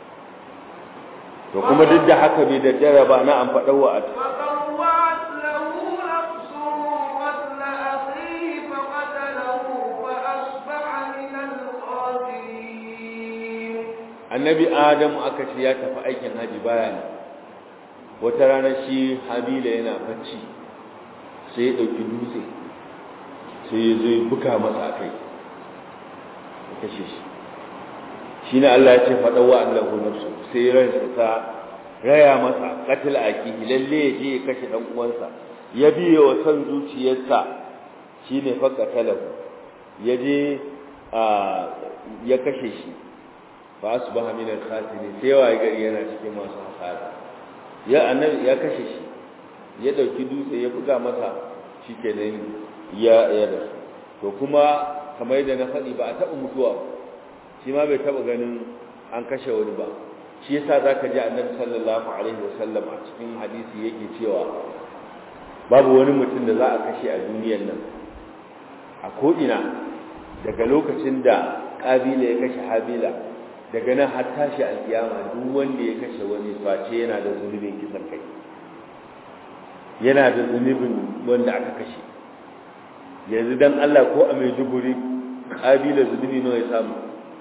to kuma duk da haka bai da jaraba na an faɗa wa فطوعت له نفسه قتل أخيه فقتله فأصبح من الخاسرين annabi adamu aka ce ya tafi aikin haji baya ne wata rana shi habila yana bacci sai ya ɗauki dutse sai ya zo ya buga masa a kai ya kashe shi shi ne Allah ya ce faɗa wa Allah nafsu sai ransa ta raya masa katil akihi lalle ya je ya kashe ɗan uwansa ya biye wa son zuciyarsa shi ne faƙa talahu ya je ya kashe shi fa asbaha min al-khasirin sai yawa gari yana cikin masu hasara ya annabi ya kashe shi ya dauki dutse ya buga masa shikenan ya ya da to kuma kamar yadda na faɗi ba a taɓa mutuwa ba shi ma bai taɓa ganin an kashe wani ba shi yasa zaka ji annabi sallallahu alaihi wasallam a cikin hadisi yake cewa babu wani mutum da za a kashe a duniyar nan a ko'ina daga lokacin da ƙabila ya kashe habila daga nan har tashi alkiyama duk wanda ya kashe wani face yana da zunubin kisan kai yana da zunubin wanda aka kashe yanzu dan Allah ko a Maiduguri kabila zunubi nawa ya samu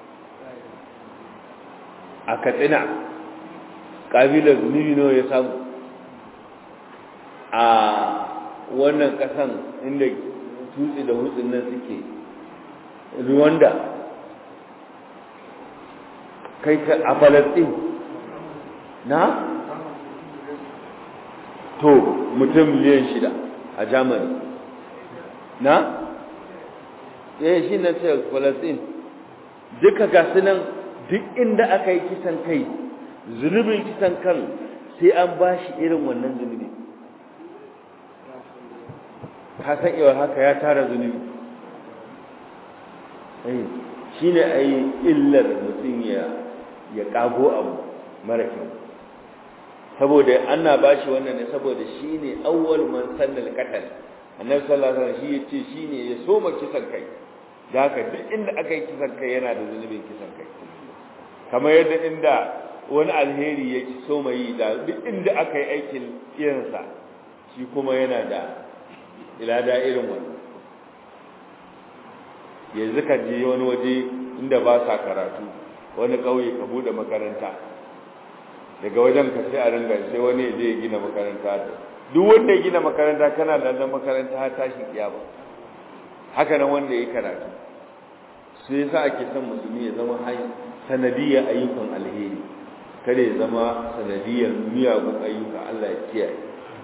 a Katsina kabila zunubi nawa ya samu a wannan kasan inda tutsi da hutsin nan suke Rwanda kai ka a falastin na to mutum miliyan shida a germany na eh shi na ce falastin duka gasu nan duk inda aka yi kisan kai zunubin kisan kan sai an ba shi irin wannan zunubi ka san iwa haka ya tara zunubi shi ne a yi illar mutum ya ya kago abu mara kyau saboda ana ba shi wannan ne saboda shi ne awwal man sannal qatal annabi sallallahu alaihi wasallam shi yace shi ne ya soma kisan kai da haka duk inda aka yi kisan kai yana da zunubin kisan kai kamar yadda inda wani alheri ya soma yi da duk inda aka yi aikin irinsa shi kuma yana da ilada irin wannan yanzu ka je wani waje inda ba sa karatu wani ƙauye ka bude makaranta daga wajen ka sai a ringa sai wani zai ya gina makaranta duk wanda ya gina makaranta kana da nan makaranta har tashi kiyama haka nan wanda ya karatu sai yasa ake son musulmi ya zama sanadiyar ayyukan alheri kada ya zama sanadiyar miyagun ayyuka Allah ya kiyaye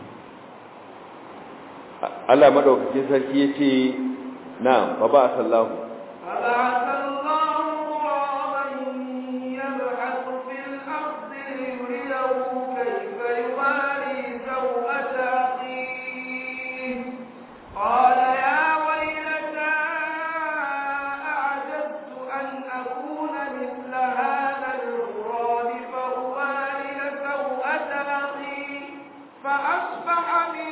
Allah madaukakin sarki yace na'am fa ba sallahu فبعث الله غرابا يبحث في الأرض ليريه كيف يواري سوءة أخيه قال يا ويلتى أعجزت أن أكون مثل هذا الغراب فأواري سوءة أخي فأصبح من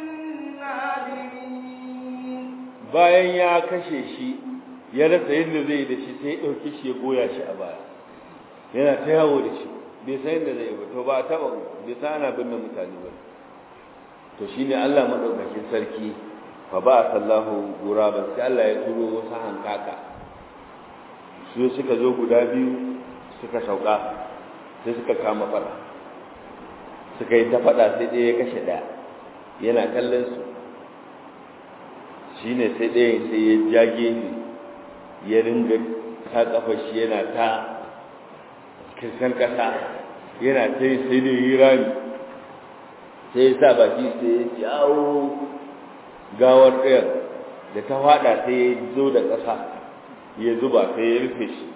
النادمين bayan ya kashe shi ya rasa yadda zai da shi sai ya ɗauki shi ya goya shi a baya yana ta yawo da shi bai san yadda zai ba to ba a taɓa bai san ana binne mutane ba to shi ne Allah maɗaukakin sarki fa ba sallahu guraban sai Allah ya turo wasu hankaka su suka zo guda biyu suka sauka sai suka kama fada suka yi ta fada sai ɗaya ya kashe ɗaya yana kallon su shi ne sai ɗaya sai ya jage ni ya ringa ta kafa shi yana ta kirkan ƙasa yana ta yi sai da yi rami sai ya sa baki sai ya jawo gawar ɗayan da ta faɗa sai ya zo da ƙasa ya zuba sai ya rufe shi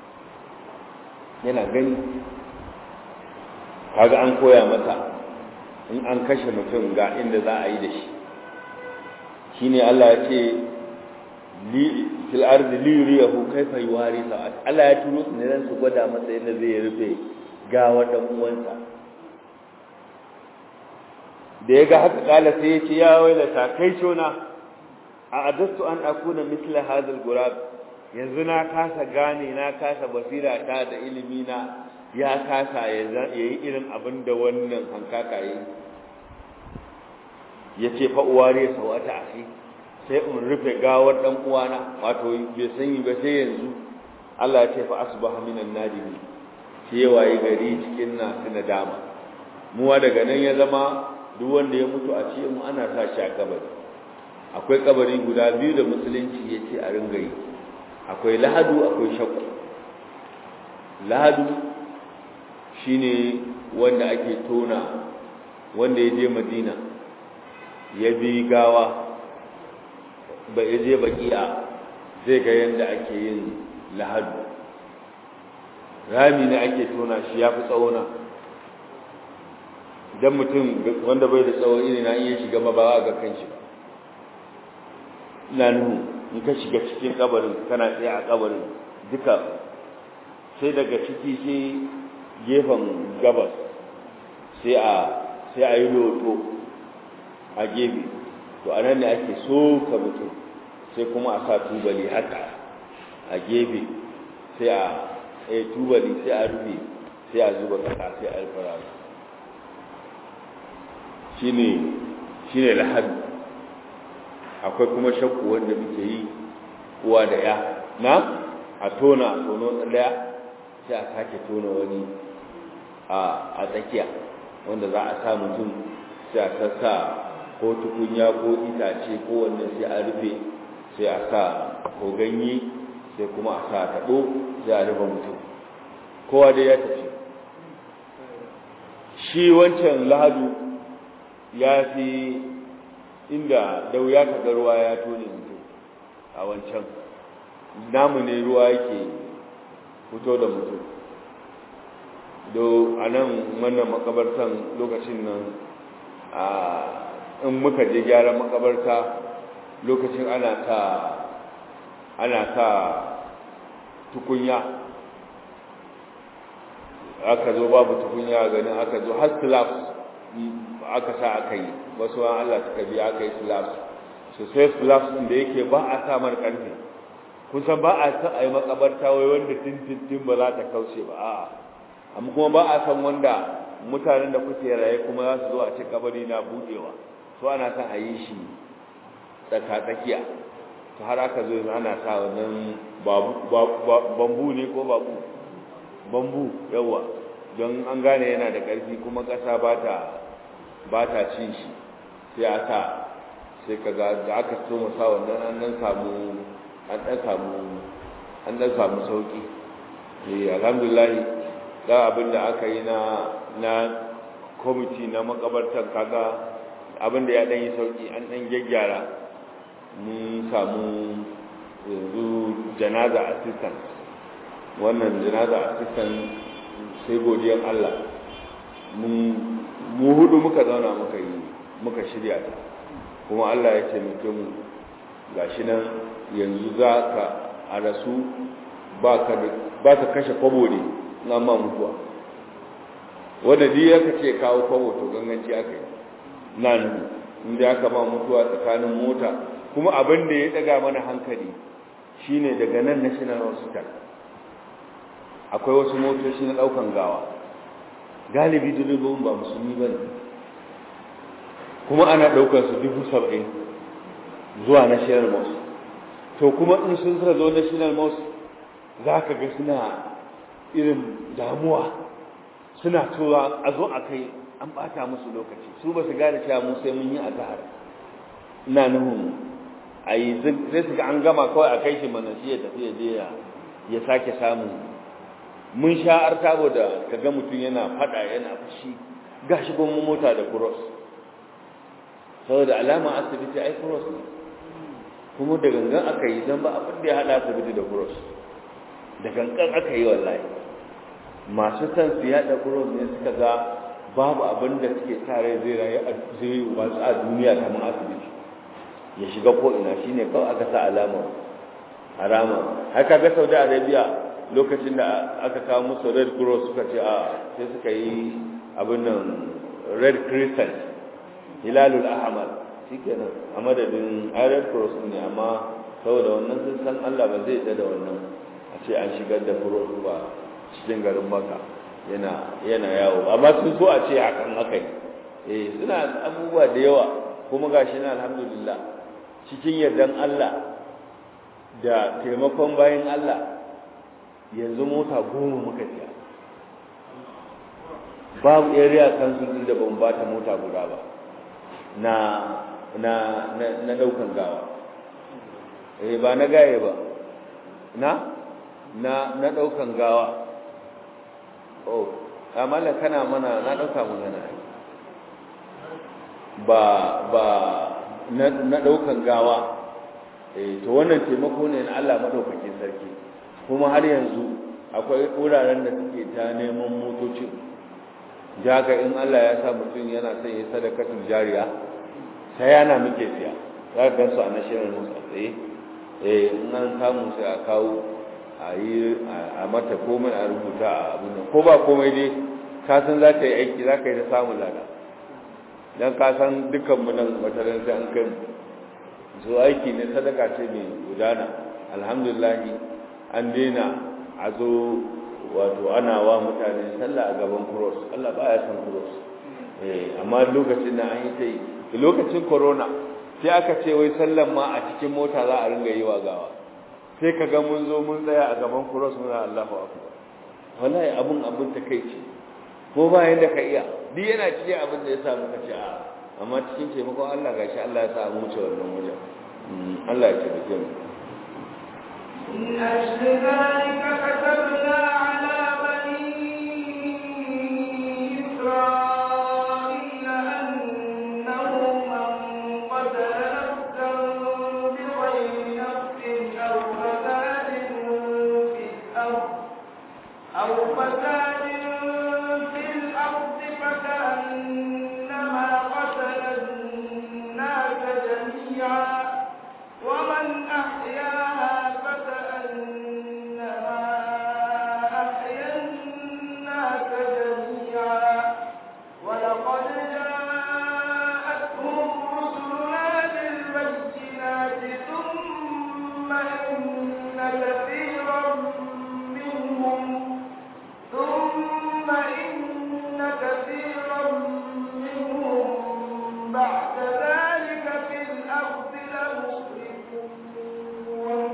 yana gani kaga an koya masa in an kashe mutum ga inda za a yi da shi shine Allah ya ce fil ardi li yuriyahu kayfa yuwari sa'at Allah ya turo su ne dan su gwada masa yadda zai rufe gawa dan uwansa da ya ga haka kala sai ya ce ya wailata kai shona a adastu an akuna misla hadal gurab yanzu na kasa gane na kasa basira ta da ilimi na ya kasa ya yi irin abin da wannan hankaka yi ya ce fa uware sawata akhi sai in rufe gawar dan uwana wato bai sanyi ba sai yanzu Allah ya ce fa asbaha minan nadimi sai waye gari cikin nasu nadama muwa daga nan ya zama duk wanda ya mutu a cikin mu ana sa shi a kabari akwai kabari guda biyu da musulunci ya ce a ringa yi akwai lahadu akwai shakku lahadu shine wanda ake tona wanda ya je madina ya bi gawa ba ya je baki'a zai ga yadda ake yin lahadu rami ne ake tona shi ya fi tsawona don mutum wanda bai da tsawo iri na iya shiga ma ba ga kanshi ba ina nuhu in ka shiga cikin kabarin kana tsaye a kabarin duka sai daga ciki sai gefen gabas sai a sai a yi loto a gefe to a nan ne ake soka mutum sai kuma a sa tubali haka a gefe sai a eh tubali sai a rufe sai a zuba kasa sai a alfara shine shine lahad akwai kuma shakku wanda muke yi uwa da ya na a tona tono daya sai a sake tona wani a tsakiya wanda za a sa mutum sai a sassa ko tukunya ko itace ko wanda sai a rufe sai a sa ko ganye sai kuma a sa taɓo sai a rufe mutum kowa dai ya tafi shi wancan lahadu ya fi inda da wuya ka ga ruwa ya tone mutum a wancan namu ne ruwa yake fito da mutum do a nan wannan makabartan lokacin nan a in muka je gyara makabarta lokacin ana ta ana ta tukunya aka zo babu tukunya ganin aka zo har slab aka sa aka yi wasu an Allah suka biya aka yi slab so sai slab din da yake ba a sa mar karfi kun san ba a sa ai makabarta wai wanda tintin ba za ta kauce ba a'a amma kuma ba a san wanda mutanen da kuke raye kuma za su zo a ce kabari na budewa so ana san a yi shi tsaka tsakiya to har aka zo ana sa wannan bambu ne ko babu bambu yawa don an gane yana da ƙarfi kuma ƙasa ba ta ba ta cin shi sai a sa sai ka ga da aka so mu sa wannan an dan samu an dan samu an dan samu sauki eh alhamdulillah da abin da aka yi na na committee na makabartar kaga abin da ya dan yi sauki an dan gyaggyara mun samu yanzu janaza assistant wannan janaza assistant sai godiyan Allah mun mu hudu muka zauna muka yi muka shirya ta kuma Allah ya taimake mu gashi nan yanzu za ka a rasu ba ka kashe kwabo ne na ma mutuwa wanda duk ya ce kawo kwabo to ganganci aka yi na nuhu inda aka ma mutuwa tsakanin mota kuma abin da ya daga mana hankali shine daga nan national hospital akwai wasu motoci na daukan gawa galibi direbobin ba musulmi ba ne kuma ana daukar su dubu saba'in zuwa national mosque to kuma in sun suka zo national mosque za ka ga suna irin damuwa suna cewa a zo a kai an bata musu lokaci su ba su gane cewa mu sai mun yi azhar ina nuhun a yi sai su ga an gama kawai a kai shi mana shi ya tafi ya je ya sake samu mun sha artabo da kaga mutum yana fada yana fushi gashi gon mota da cross saboda alama asibiti ai cross ne kuma da gangan aka yi dan ba abin da ya hada asibiti da cross da gangan aka yi wallahi masu san su yada cross ne suka ga babu abin da suke tare zai rayu a zai wasu a duniya kamar asibiti ya shiga ko ina shine kawai aka sa alama a rama har kaga saudi arabia lokacin da aka kawo musu red cross suka ce a sai suka yi abin nan red crescent hilalul ahmar shikenan a madadin red cross ne amma saboda wannan sun san allah ba zai da wannan a ce an shigar da cross ba cikin garin maka yana yana yawo amma sun so a ce hakan aka yi eh suna abubuwa da yawa kuma gashi na alhamdulillah cikin yardan Allah da taimakon bayan Allah yanzu mota goma muka siya babu area council din da ban bata mota guda ba na na na, na daukan gawa eh ba na gaye ba na na na daukan gawa oh amala kana mana na dauka magana ba ba na na daukan gawa eh to wannan taimako ne na Allah madaukakin sarki kuma har yanzu akwai wuraren da suke ta neman motocin jaga in Allah ya sa mutum yana son ya sadakatul jariya sai yana muke siya za ka gansu a national news a tsaye eh in an samu sai a kawo a yi a mata komai a rubuta a abin nan ko ba komai dai ka san za ta yi aiki za ka yi ta samun lada don ka san dukkanmu nan wataran sai an kai zo aiki ne sadaka ce mai gudana alhamdulillah an daina a zo wato ana wa mutane sallah a gaban cross Allah ba ya san cross eh amma lokacin da an yi ta yi lokacin corona sai aka ce wai sallan ma a cikin mota za a ringa yi wa gawa sai ka ga mun zo mun tsaya a gaban cross muna Allahu akbar wallahi abun abun takeici ko ba yanda ka iya duk yana cikin abin da ya sa muka ce a amma cikin taimakon Allah gashi Allah ya sa mu wuce wannan wajen Allah ya taimake mu من أجل ذلك كتبنا على بني إسرائيل أنه من قتل نفسا بغير نفس أو فساد في الأرض أو فساد في الأرض فكأنما قتل الناس جميعا ومن أحياها فكأنما أحيا الناس جميعا ولقد جاءتهم رسلنا بالبينات ثم إن كثيرا منهم ثم إن كثيرا منهم بعد ذلك في الأرض لمسرفون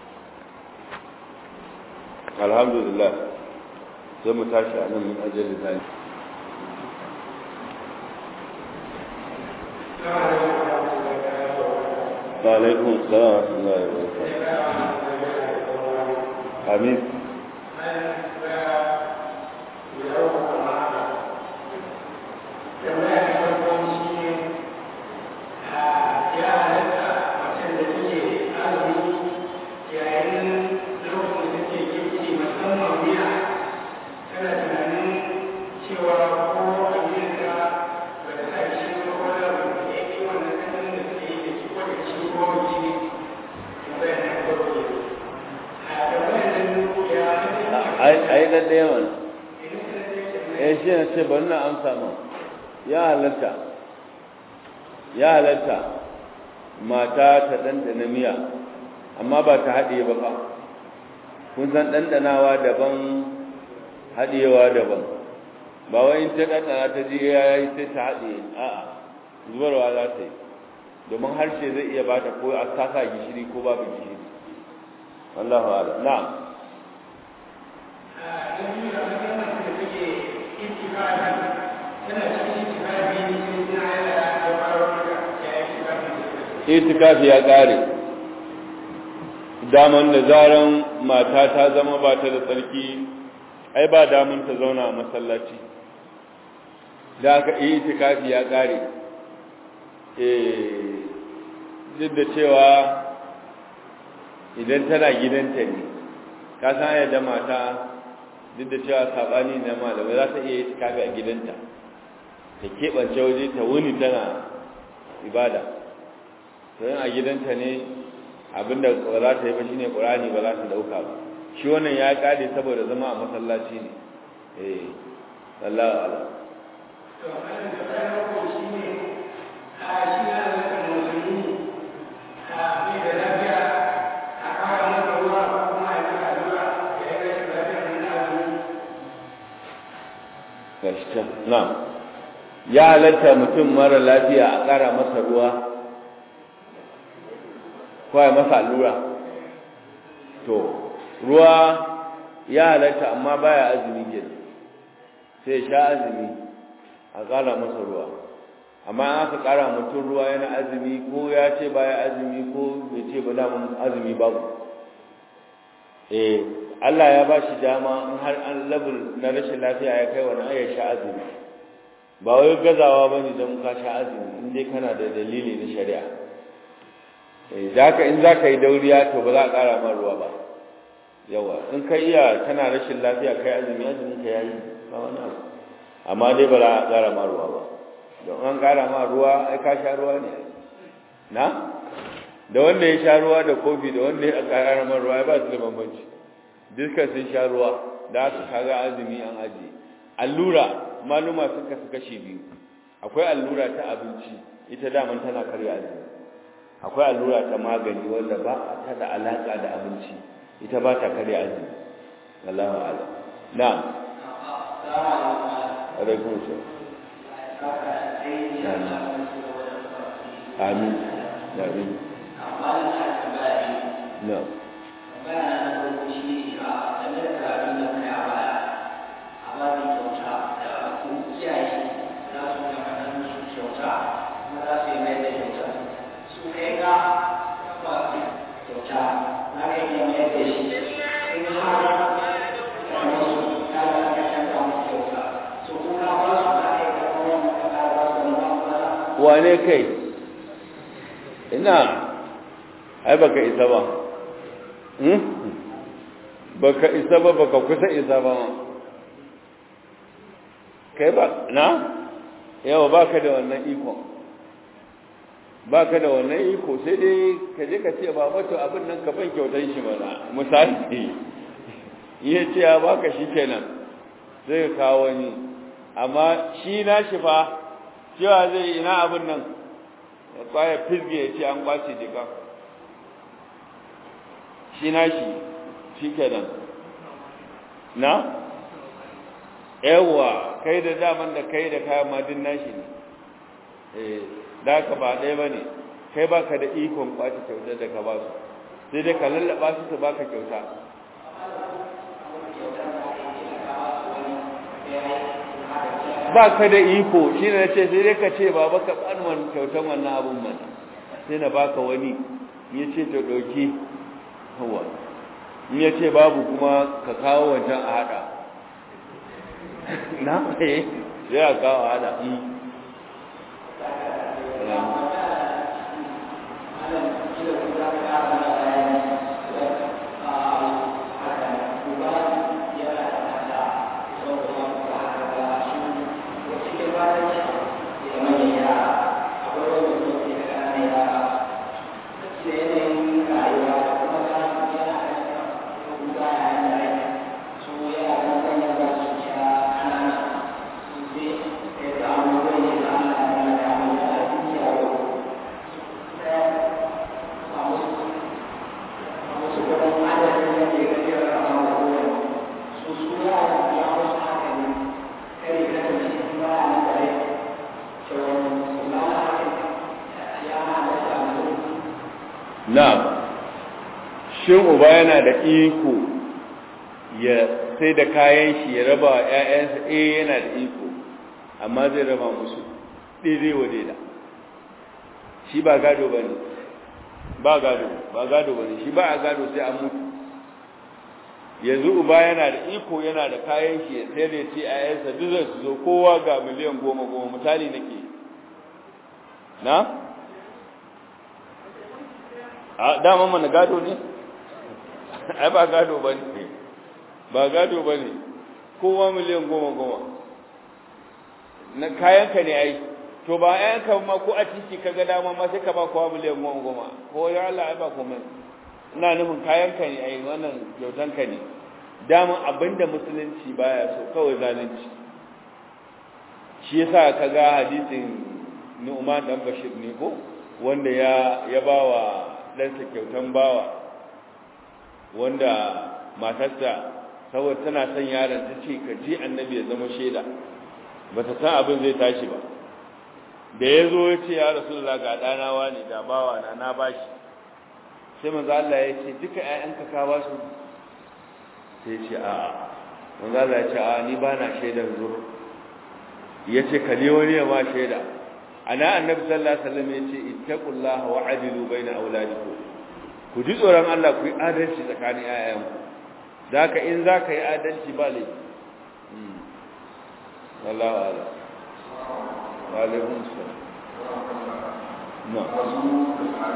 alhamdulillah sai mu tashi a nan min ajali zani wa alaikum assalam wa rahmatullahi wa barakatuh amin ai da da yawan eh shi ne ce bari na amsa ma ya halatta ya halatta mata ta dandana miya amma ba ta haɗiye ba fa kun san dandanawa daban haɗiyewa daban ba wai ta dandana ta ji ya yi sai ta haɗiye a'a zubarwa za ta yi domin harshe zai iya bata ko a saka gishiri ko babu gishiri wallahu a'lam na'am itikafi ya ƙare daman da zaran mata ta zama ba ta da tsarki ai ba damun ta zauna a masallaci da aka yi itikafi ya ƙare duk da cewa idan tana gidanta ne ka san yadda mata duk da cewa saɓani na malamai za ta iya yi itikafi a gidanta ta keɓance waje ta wuni tana ibada to yin a gidanta ne abinda ba za ta yi ba shine qur'ani ba za ta dauka ba shi wannan ya kare saboda zama a masallaci ne eh sallallahu alaihi to an da farko shine a shi ne da musulmi a bi da lafiya a kawo maka ruwa kuma ya maka allura ya yi rashin lafiya ne na azumi gashi can na'am ya halatta mutum mara lafiya a ƙara masa ruwa ko ya masa allura to ruwa ya halatta amma baya azumi ke sai sha azumi a ƙara masa ruwa amma an aka ƙara mutum ruwa yana azumi ko ya ce baya azumi ko bai ce ba damun azumi babu eh Allah ya ba shi dama in har an labul na rashin lafiya ya kai wani ya sha azumi ba wai gazawa ba ne don ka sha azumi in dai kana da dalili na shari'a da haka in za ka yi dauriya to ba za a ƙara ma ruwa ba yawa in ka iya kana rashin lafiya kai azumi azumin ka yayi ba wani abu amma dai ba za a ƙara ma ruwa ba don an ƙara ma ruwa ai ka sha ruwa ne na da wanda ya sha ruwa da kofi da wanda ya ƙara ma ruwa ba su da bambanci dukkan sun sha ruwa da aka kaga azumi an aje allura maluma sun kasu kashi biyu akwai allura ta abinci ita daman tana karya azumi akwai allura ta magani wanda ba ta da alaka da abinci ita ba ta karya azumi Allahu a'lam na'am alaikum salam amin amin na'am wane kai ina ai baka isa ba baka isa ba baka kusa isa ba kai ba na yawa baka da wannan iko baka da wannan iko sai dai ka je ka ce ba to abin nan ka ban kyautar shi mana misali iya ce ya baka shi kenan zai kawo ni amma shi na shi fa cewa zai ina abin nan ya kwaya fizge ya ce an kwace jika shi na shi shi kenan na yawa kai da daman da kai da kayan madin nashi ne eh da ka ba ɗaya ba ne kai ba ka da ikon kwace kyautar da ka ba su sai dai ka lallaba su su baka kyauta ba ka da iko shi ne ce sai dai ka ce ba baka ɓarman kyautan wannan abun mana sai na baka wani ya ce ta ɗauki hawa in ya ce babu kuma ka kawo wancan a haɗa na mai sai a kawo a haɗa Na'am, shin uba yana da iko ya sai da kayan shi ya raba wa ‘ya'yansa, eh yana da iko, amma zai raba musu ɗire wa daida. Shi ba gado ba ne, ba gado, ba gado ba ne, shi ba a gado sai an mutu. Yanzu uba yana da iko yana da kayan shi ya sai da ce ‘ya'yansa duk zai su zo kowa ga miliyan goma goma misali nake. Na? a dama mana gado ne ai ba gado ba ne ba gado ba ne kowa miliyan goma goma na kayanka ne ai to ba ayanka ma ko a titi ka ga dama ma sai ka ba kowa miliyan goma goma ko ya Allah ai ba komai ina nufin kayanka ne ai wannan kyautanka ne daman abinda musulunci baya so kawai zalunci shi yasa kaga hadisin Nu'man dan Bashir ne ko wanda ya ya bawa ɗansa kyautan bawa wanda matarsa saboda tana son yaron ta ce ka ji annabi ya zama shaida ba ta san abin zai tashi ba da ya zo ya ce ya rasulullah ga ɗana wani ga bawa na na bashi sai manzo Allah ya ce duka ƴaƴanka ka ba su sai ce a'a manzo Allah ya ce a ni ba na shaidar zur ya ce ka ne wani ya ma shaida ana annabi sallallahu alaihi wasallam ya ce ittaqullaha wa adilu baina auladikum ku ji tsoron Allah ku yi adalci tsakanin ƴaƴanku zaka in zaka yi adalci ba laifi wallahu a'lam wa alaikum assalam na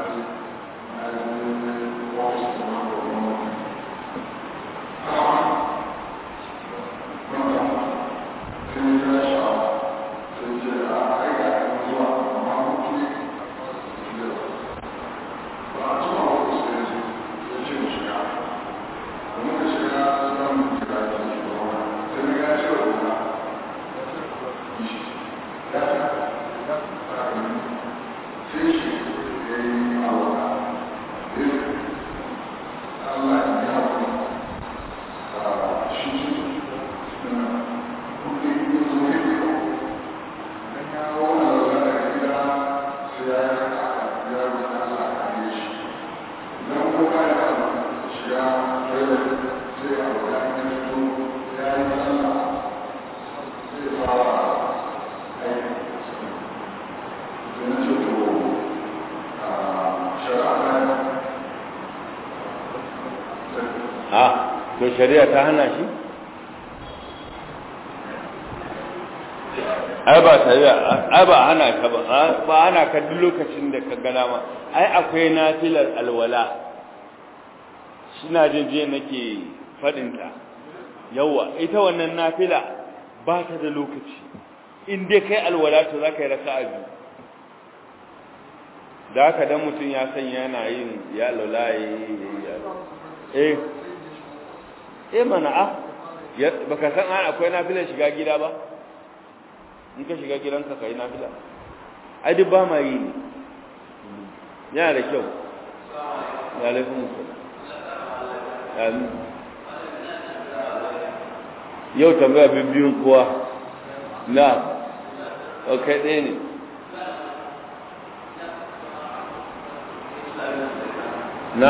to shari'a ta hana shi ai ba shari'a ai ba hana ka ba ba hana ka duk lokacin da ka gana ma ai akwai nafilar alwala shina jin je nake fadin ta yawa ita wannan nafila ba ta da lokaci in dai kai alwala to zaka yi raka'a biyu da haka dan mutum ya sanya yana yin ya alwala eh eh mana a baka san an akwai nafilar shiga gida ba in ka shiga gidanka kai nafila ai duk ba ma yi ne yana da kyau ya laifin musulun amin yau tambaya bibiyun kowa na ok ɗaya ne na?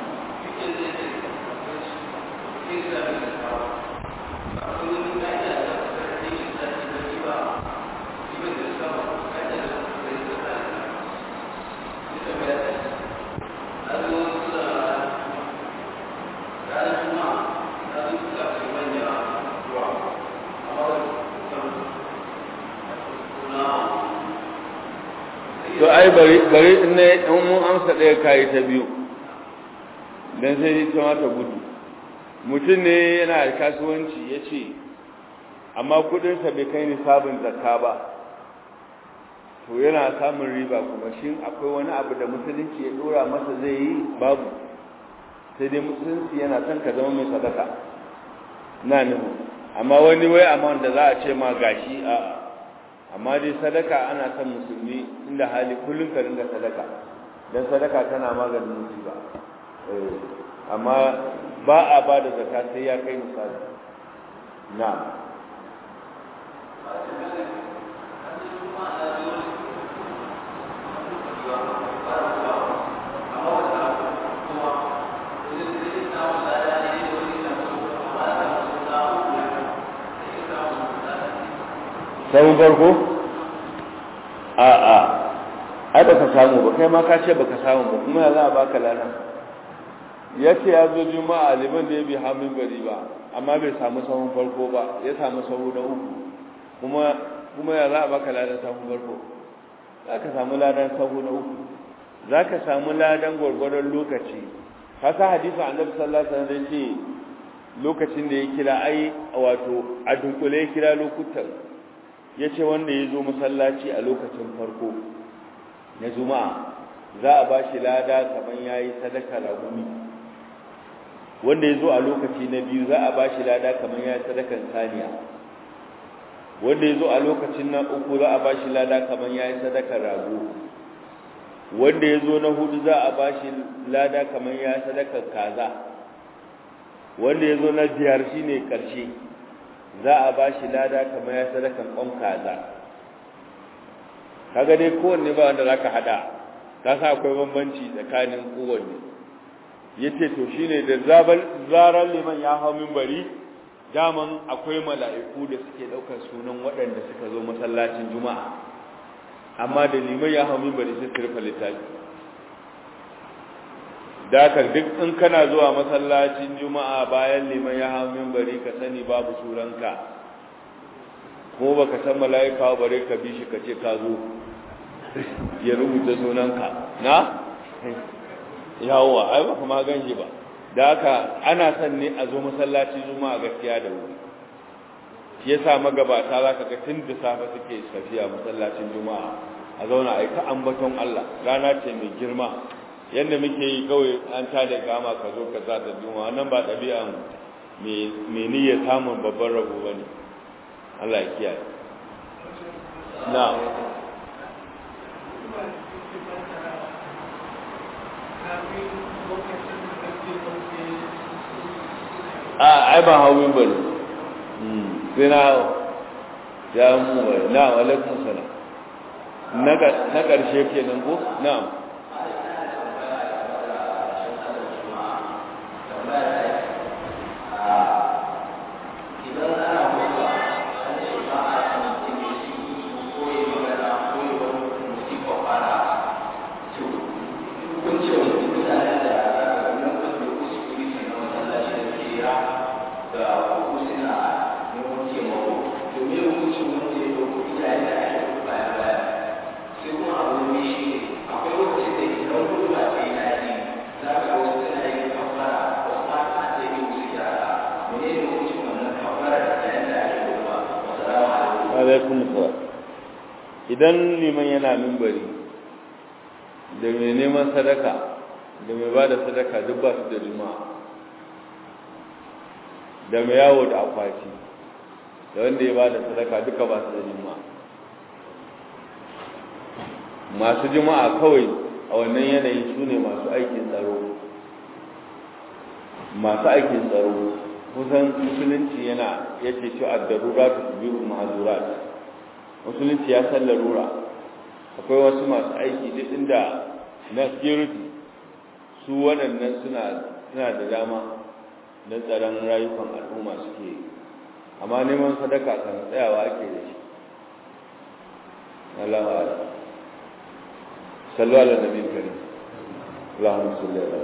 to ai bari bari in ne in mun amsa ɗaya kayi ta biyu dan sai ta mata gudu mutum ne yana da kasuwanci ya ce amma kudinsa bai kai nisabin zakka ba to yana samun riba kuma shin akwai wani abu da musulunci ya dora masa zai yi babu sai dai musulunci yana son ka zama mai sadaka na nuhu amma wani wai amma da za a ce ma gashi a amma dai sadaka ana son musulmi inda hali kullum ka ringa sadaka don sadaka tana maganin musiba amma ba a ba da zaka sai ya kai misali na sabon farko a a ai baka samu ba kai ma ka ce baka samu ba kuma ya za a baka lana ya ce ya zo juma'a liman da ya bi hamin bari ba amma bai samu sahun farko ba ya samu sahu na uku kuma kuma ya za a baka ladan sahun farko za ka samu ladan sahu na uku za ka samu ladan gwargwaron lokaci ka sa hadisa annabi sallallahu alaihi wasallam ce lokacin da ya kira ai wato a dunkule ya kira lokutan ya ce wanda ya zo masallaci a lokacin farko na juma'a za a ba shi lada kamar ya yi sadaka da gumi wanda ya zo a lokaci na biyu za a ba shi lada kamar ya sadakan saniya wanda ya zo a lokacin na uku za a ba shi lada kamar ya yi sadakar rago wanda ya zo na hudu za a ba shi lada kamar ya yi sadakar kaza wanda ya zo na biyar shi ne ƙarshe za a ba shi lada kamar ya yi sadakar ƙwan kaza kaga dai kowanne ba wanda za ka haɗa ka sa akwai bambanci tsakanin kowanne ya ce to shi ne da zarar liman ya hau mimbari daman akwai mala'iku da suke ɗaukar sunan waɗanda suka zo masallacin juma'a amma da liman ya hau mimbari sai su rufe littafi da haka duk in kana zuwa masallacin juma'a bayan liman ya hau mimbari ka sani babu sunanka ko baka san mala'ika bare ka bi shi ka ce ka zo ya rubuta sunanka na yawa ai ba kuma gan shi ba da haka ana son ne a zo masallaci juma'a gaskiya da wuri shi yasa magabata zaka ga tun da safe suke tafiya masallacin juma'a a zauna a yi ta ambaton Allah rana ce mai girma yadda muke yi kawai an tada kama ka zo ka sa ta juma'a nan ba ɗabi'an mai niyyar samun babban rabo ba ne Allah ya kiyaye na a ai ba hawin bane sai na ya mu na alaikum salam na na karshe kenan ko na'am alaikum salam idan liman yana mimbari da mai neman sadaka da mai ba da sadaka duk ba su da juma'a da mai yawo da akwati da wanda ya ba da sadaka duka ba su da juma'a masu juma'a kawai a wannan yanayi su ne masu aikin tsaro masu aikin tsaro kusan musulunci yana yake cewa ad-darura tusbihu ma'zurat musulunci ya san larura akwai wasu masu aiki duk inda na security su waɗannan suna suna da dama na tsaron rayukan al'umma suke amma neman sadaka kan tsayawa ake da shi Allah wa sallu ala nabiyil karim Allahumma salli ala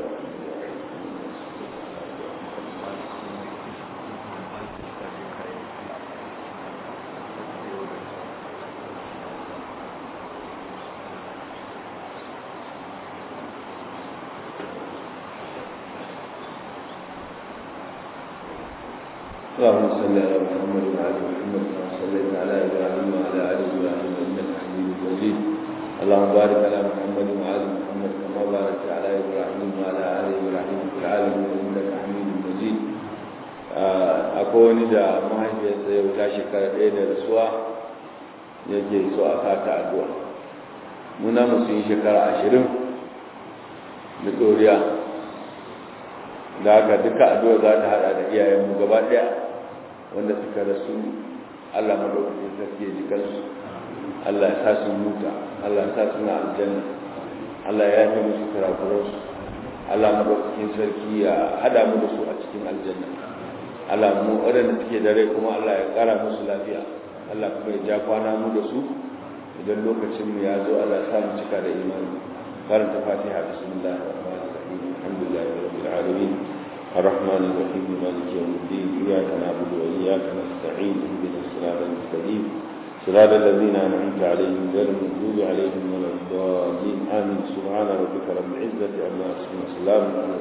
اللهم صل على محمد وعلى محمد كما صليت على ابراهيم وعلى ال ابراهيم انك حميد مجيد اللهم بارك على محمد وعلى محمد كما باركت على ابراهيم وعلى ال ابراهيم في العالمين انك حميد مجيد akwai wani da mahaifiyarsa yau ta shekara ɗaya da rasuwa yake so a sata addu'a muna musu yi shekara ashirin da ɗoriya da haka duka addu'a za ta hada da iyayenmu gaba daya wanda suka rasu Allah madaukakin sarki ya ji kansu Allah ya sa su muta Allah ya sa su na aljanna Allah ya yafe musu kurakuransu Allah madaukakin sarki ya hada mu da su a cikin aljanna Allah mu waɗanda suke da rai kuma Allah ya ƙara musu lafiya Allah kuma ya ja kwana mu da su idan lokacin mu ya zo Allah ya sa mu cika da imani karanta fatiha bismillahir rahmanir rahim alhamdulillahi rabbil alamin الرحمن الرحيم مالك يوم الدين إياك نعبد وإياك نستعين اهدنا الصراط المستقيم صراط الذين أنعمت عليهم غير المغضوب عليهم ولا الضالين آمين سبحان ربك رب العزة عما يصفون وسلام على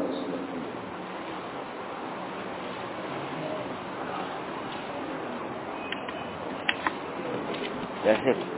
المرسلين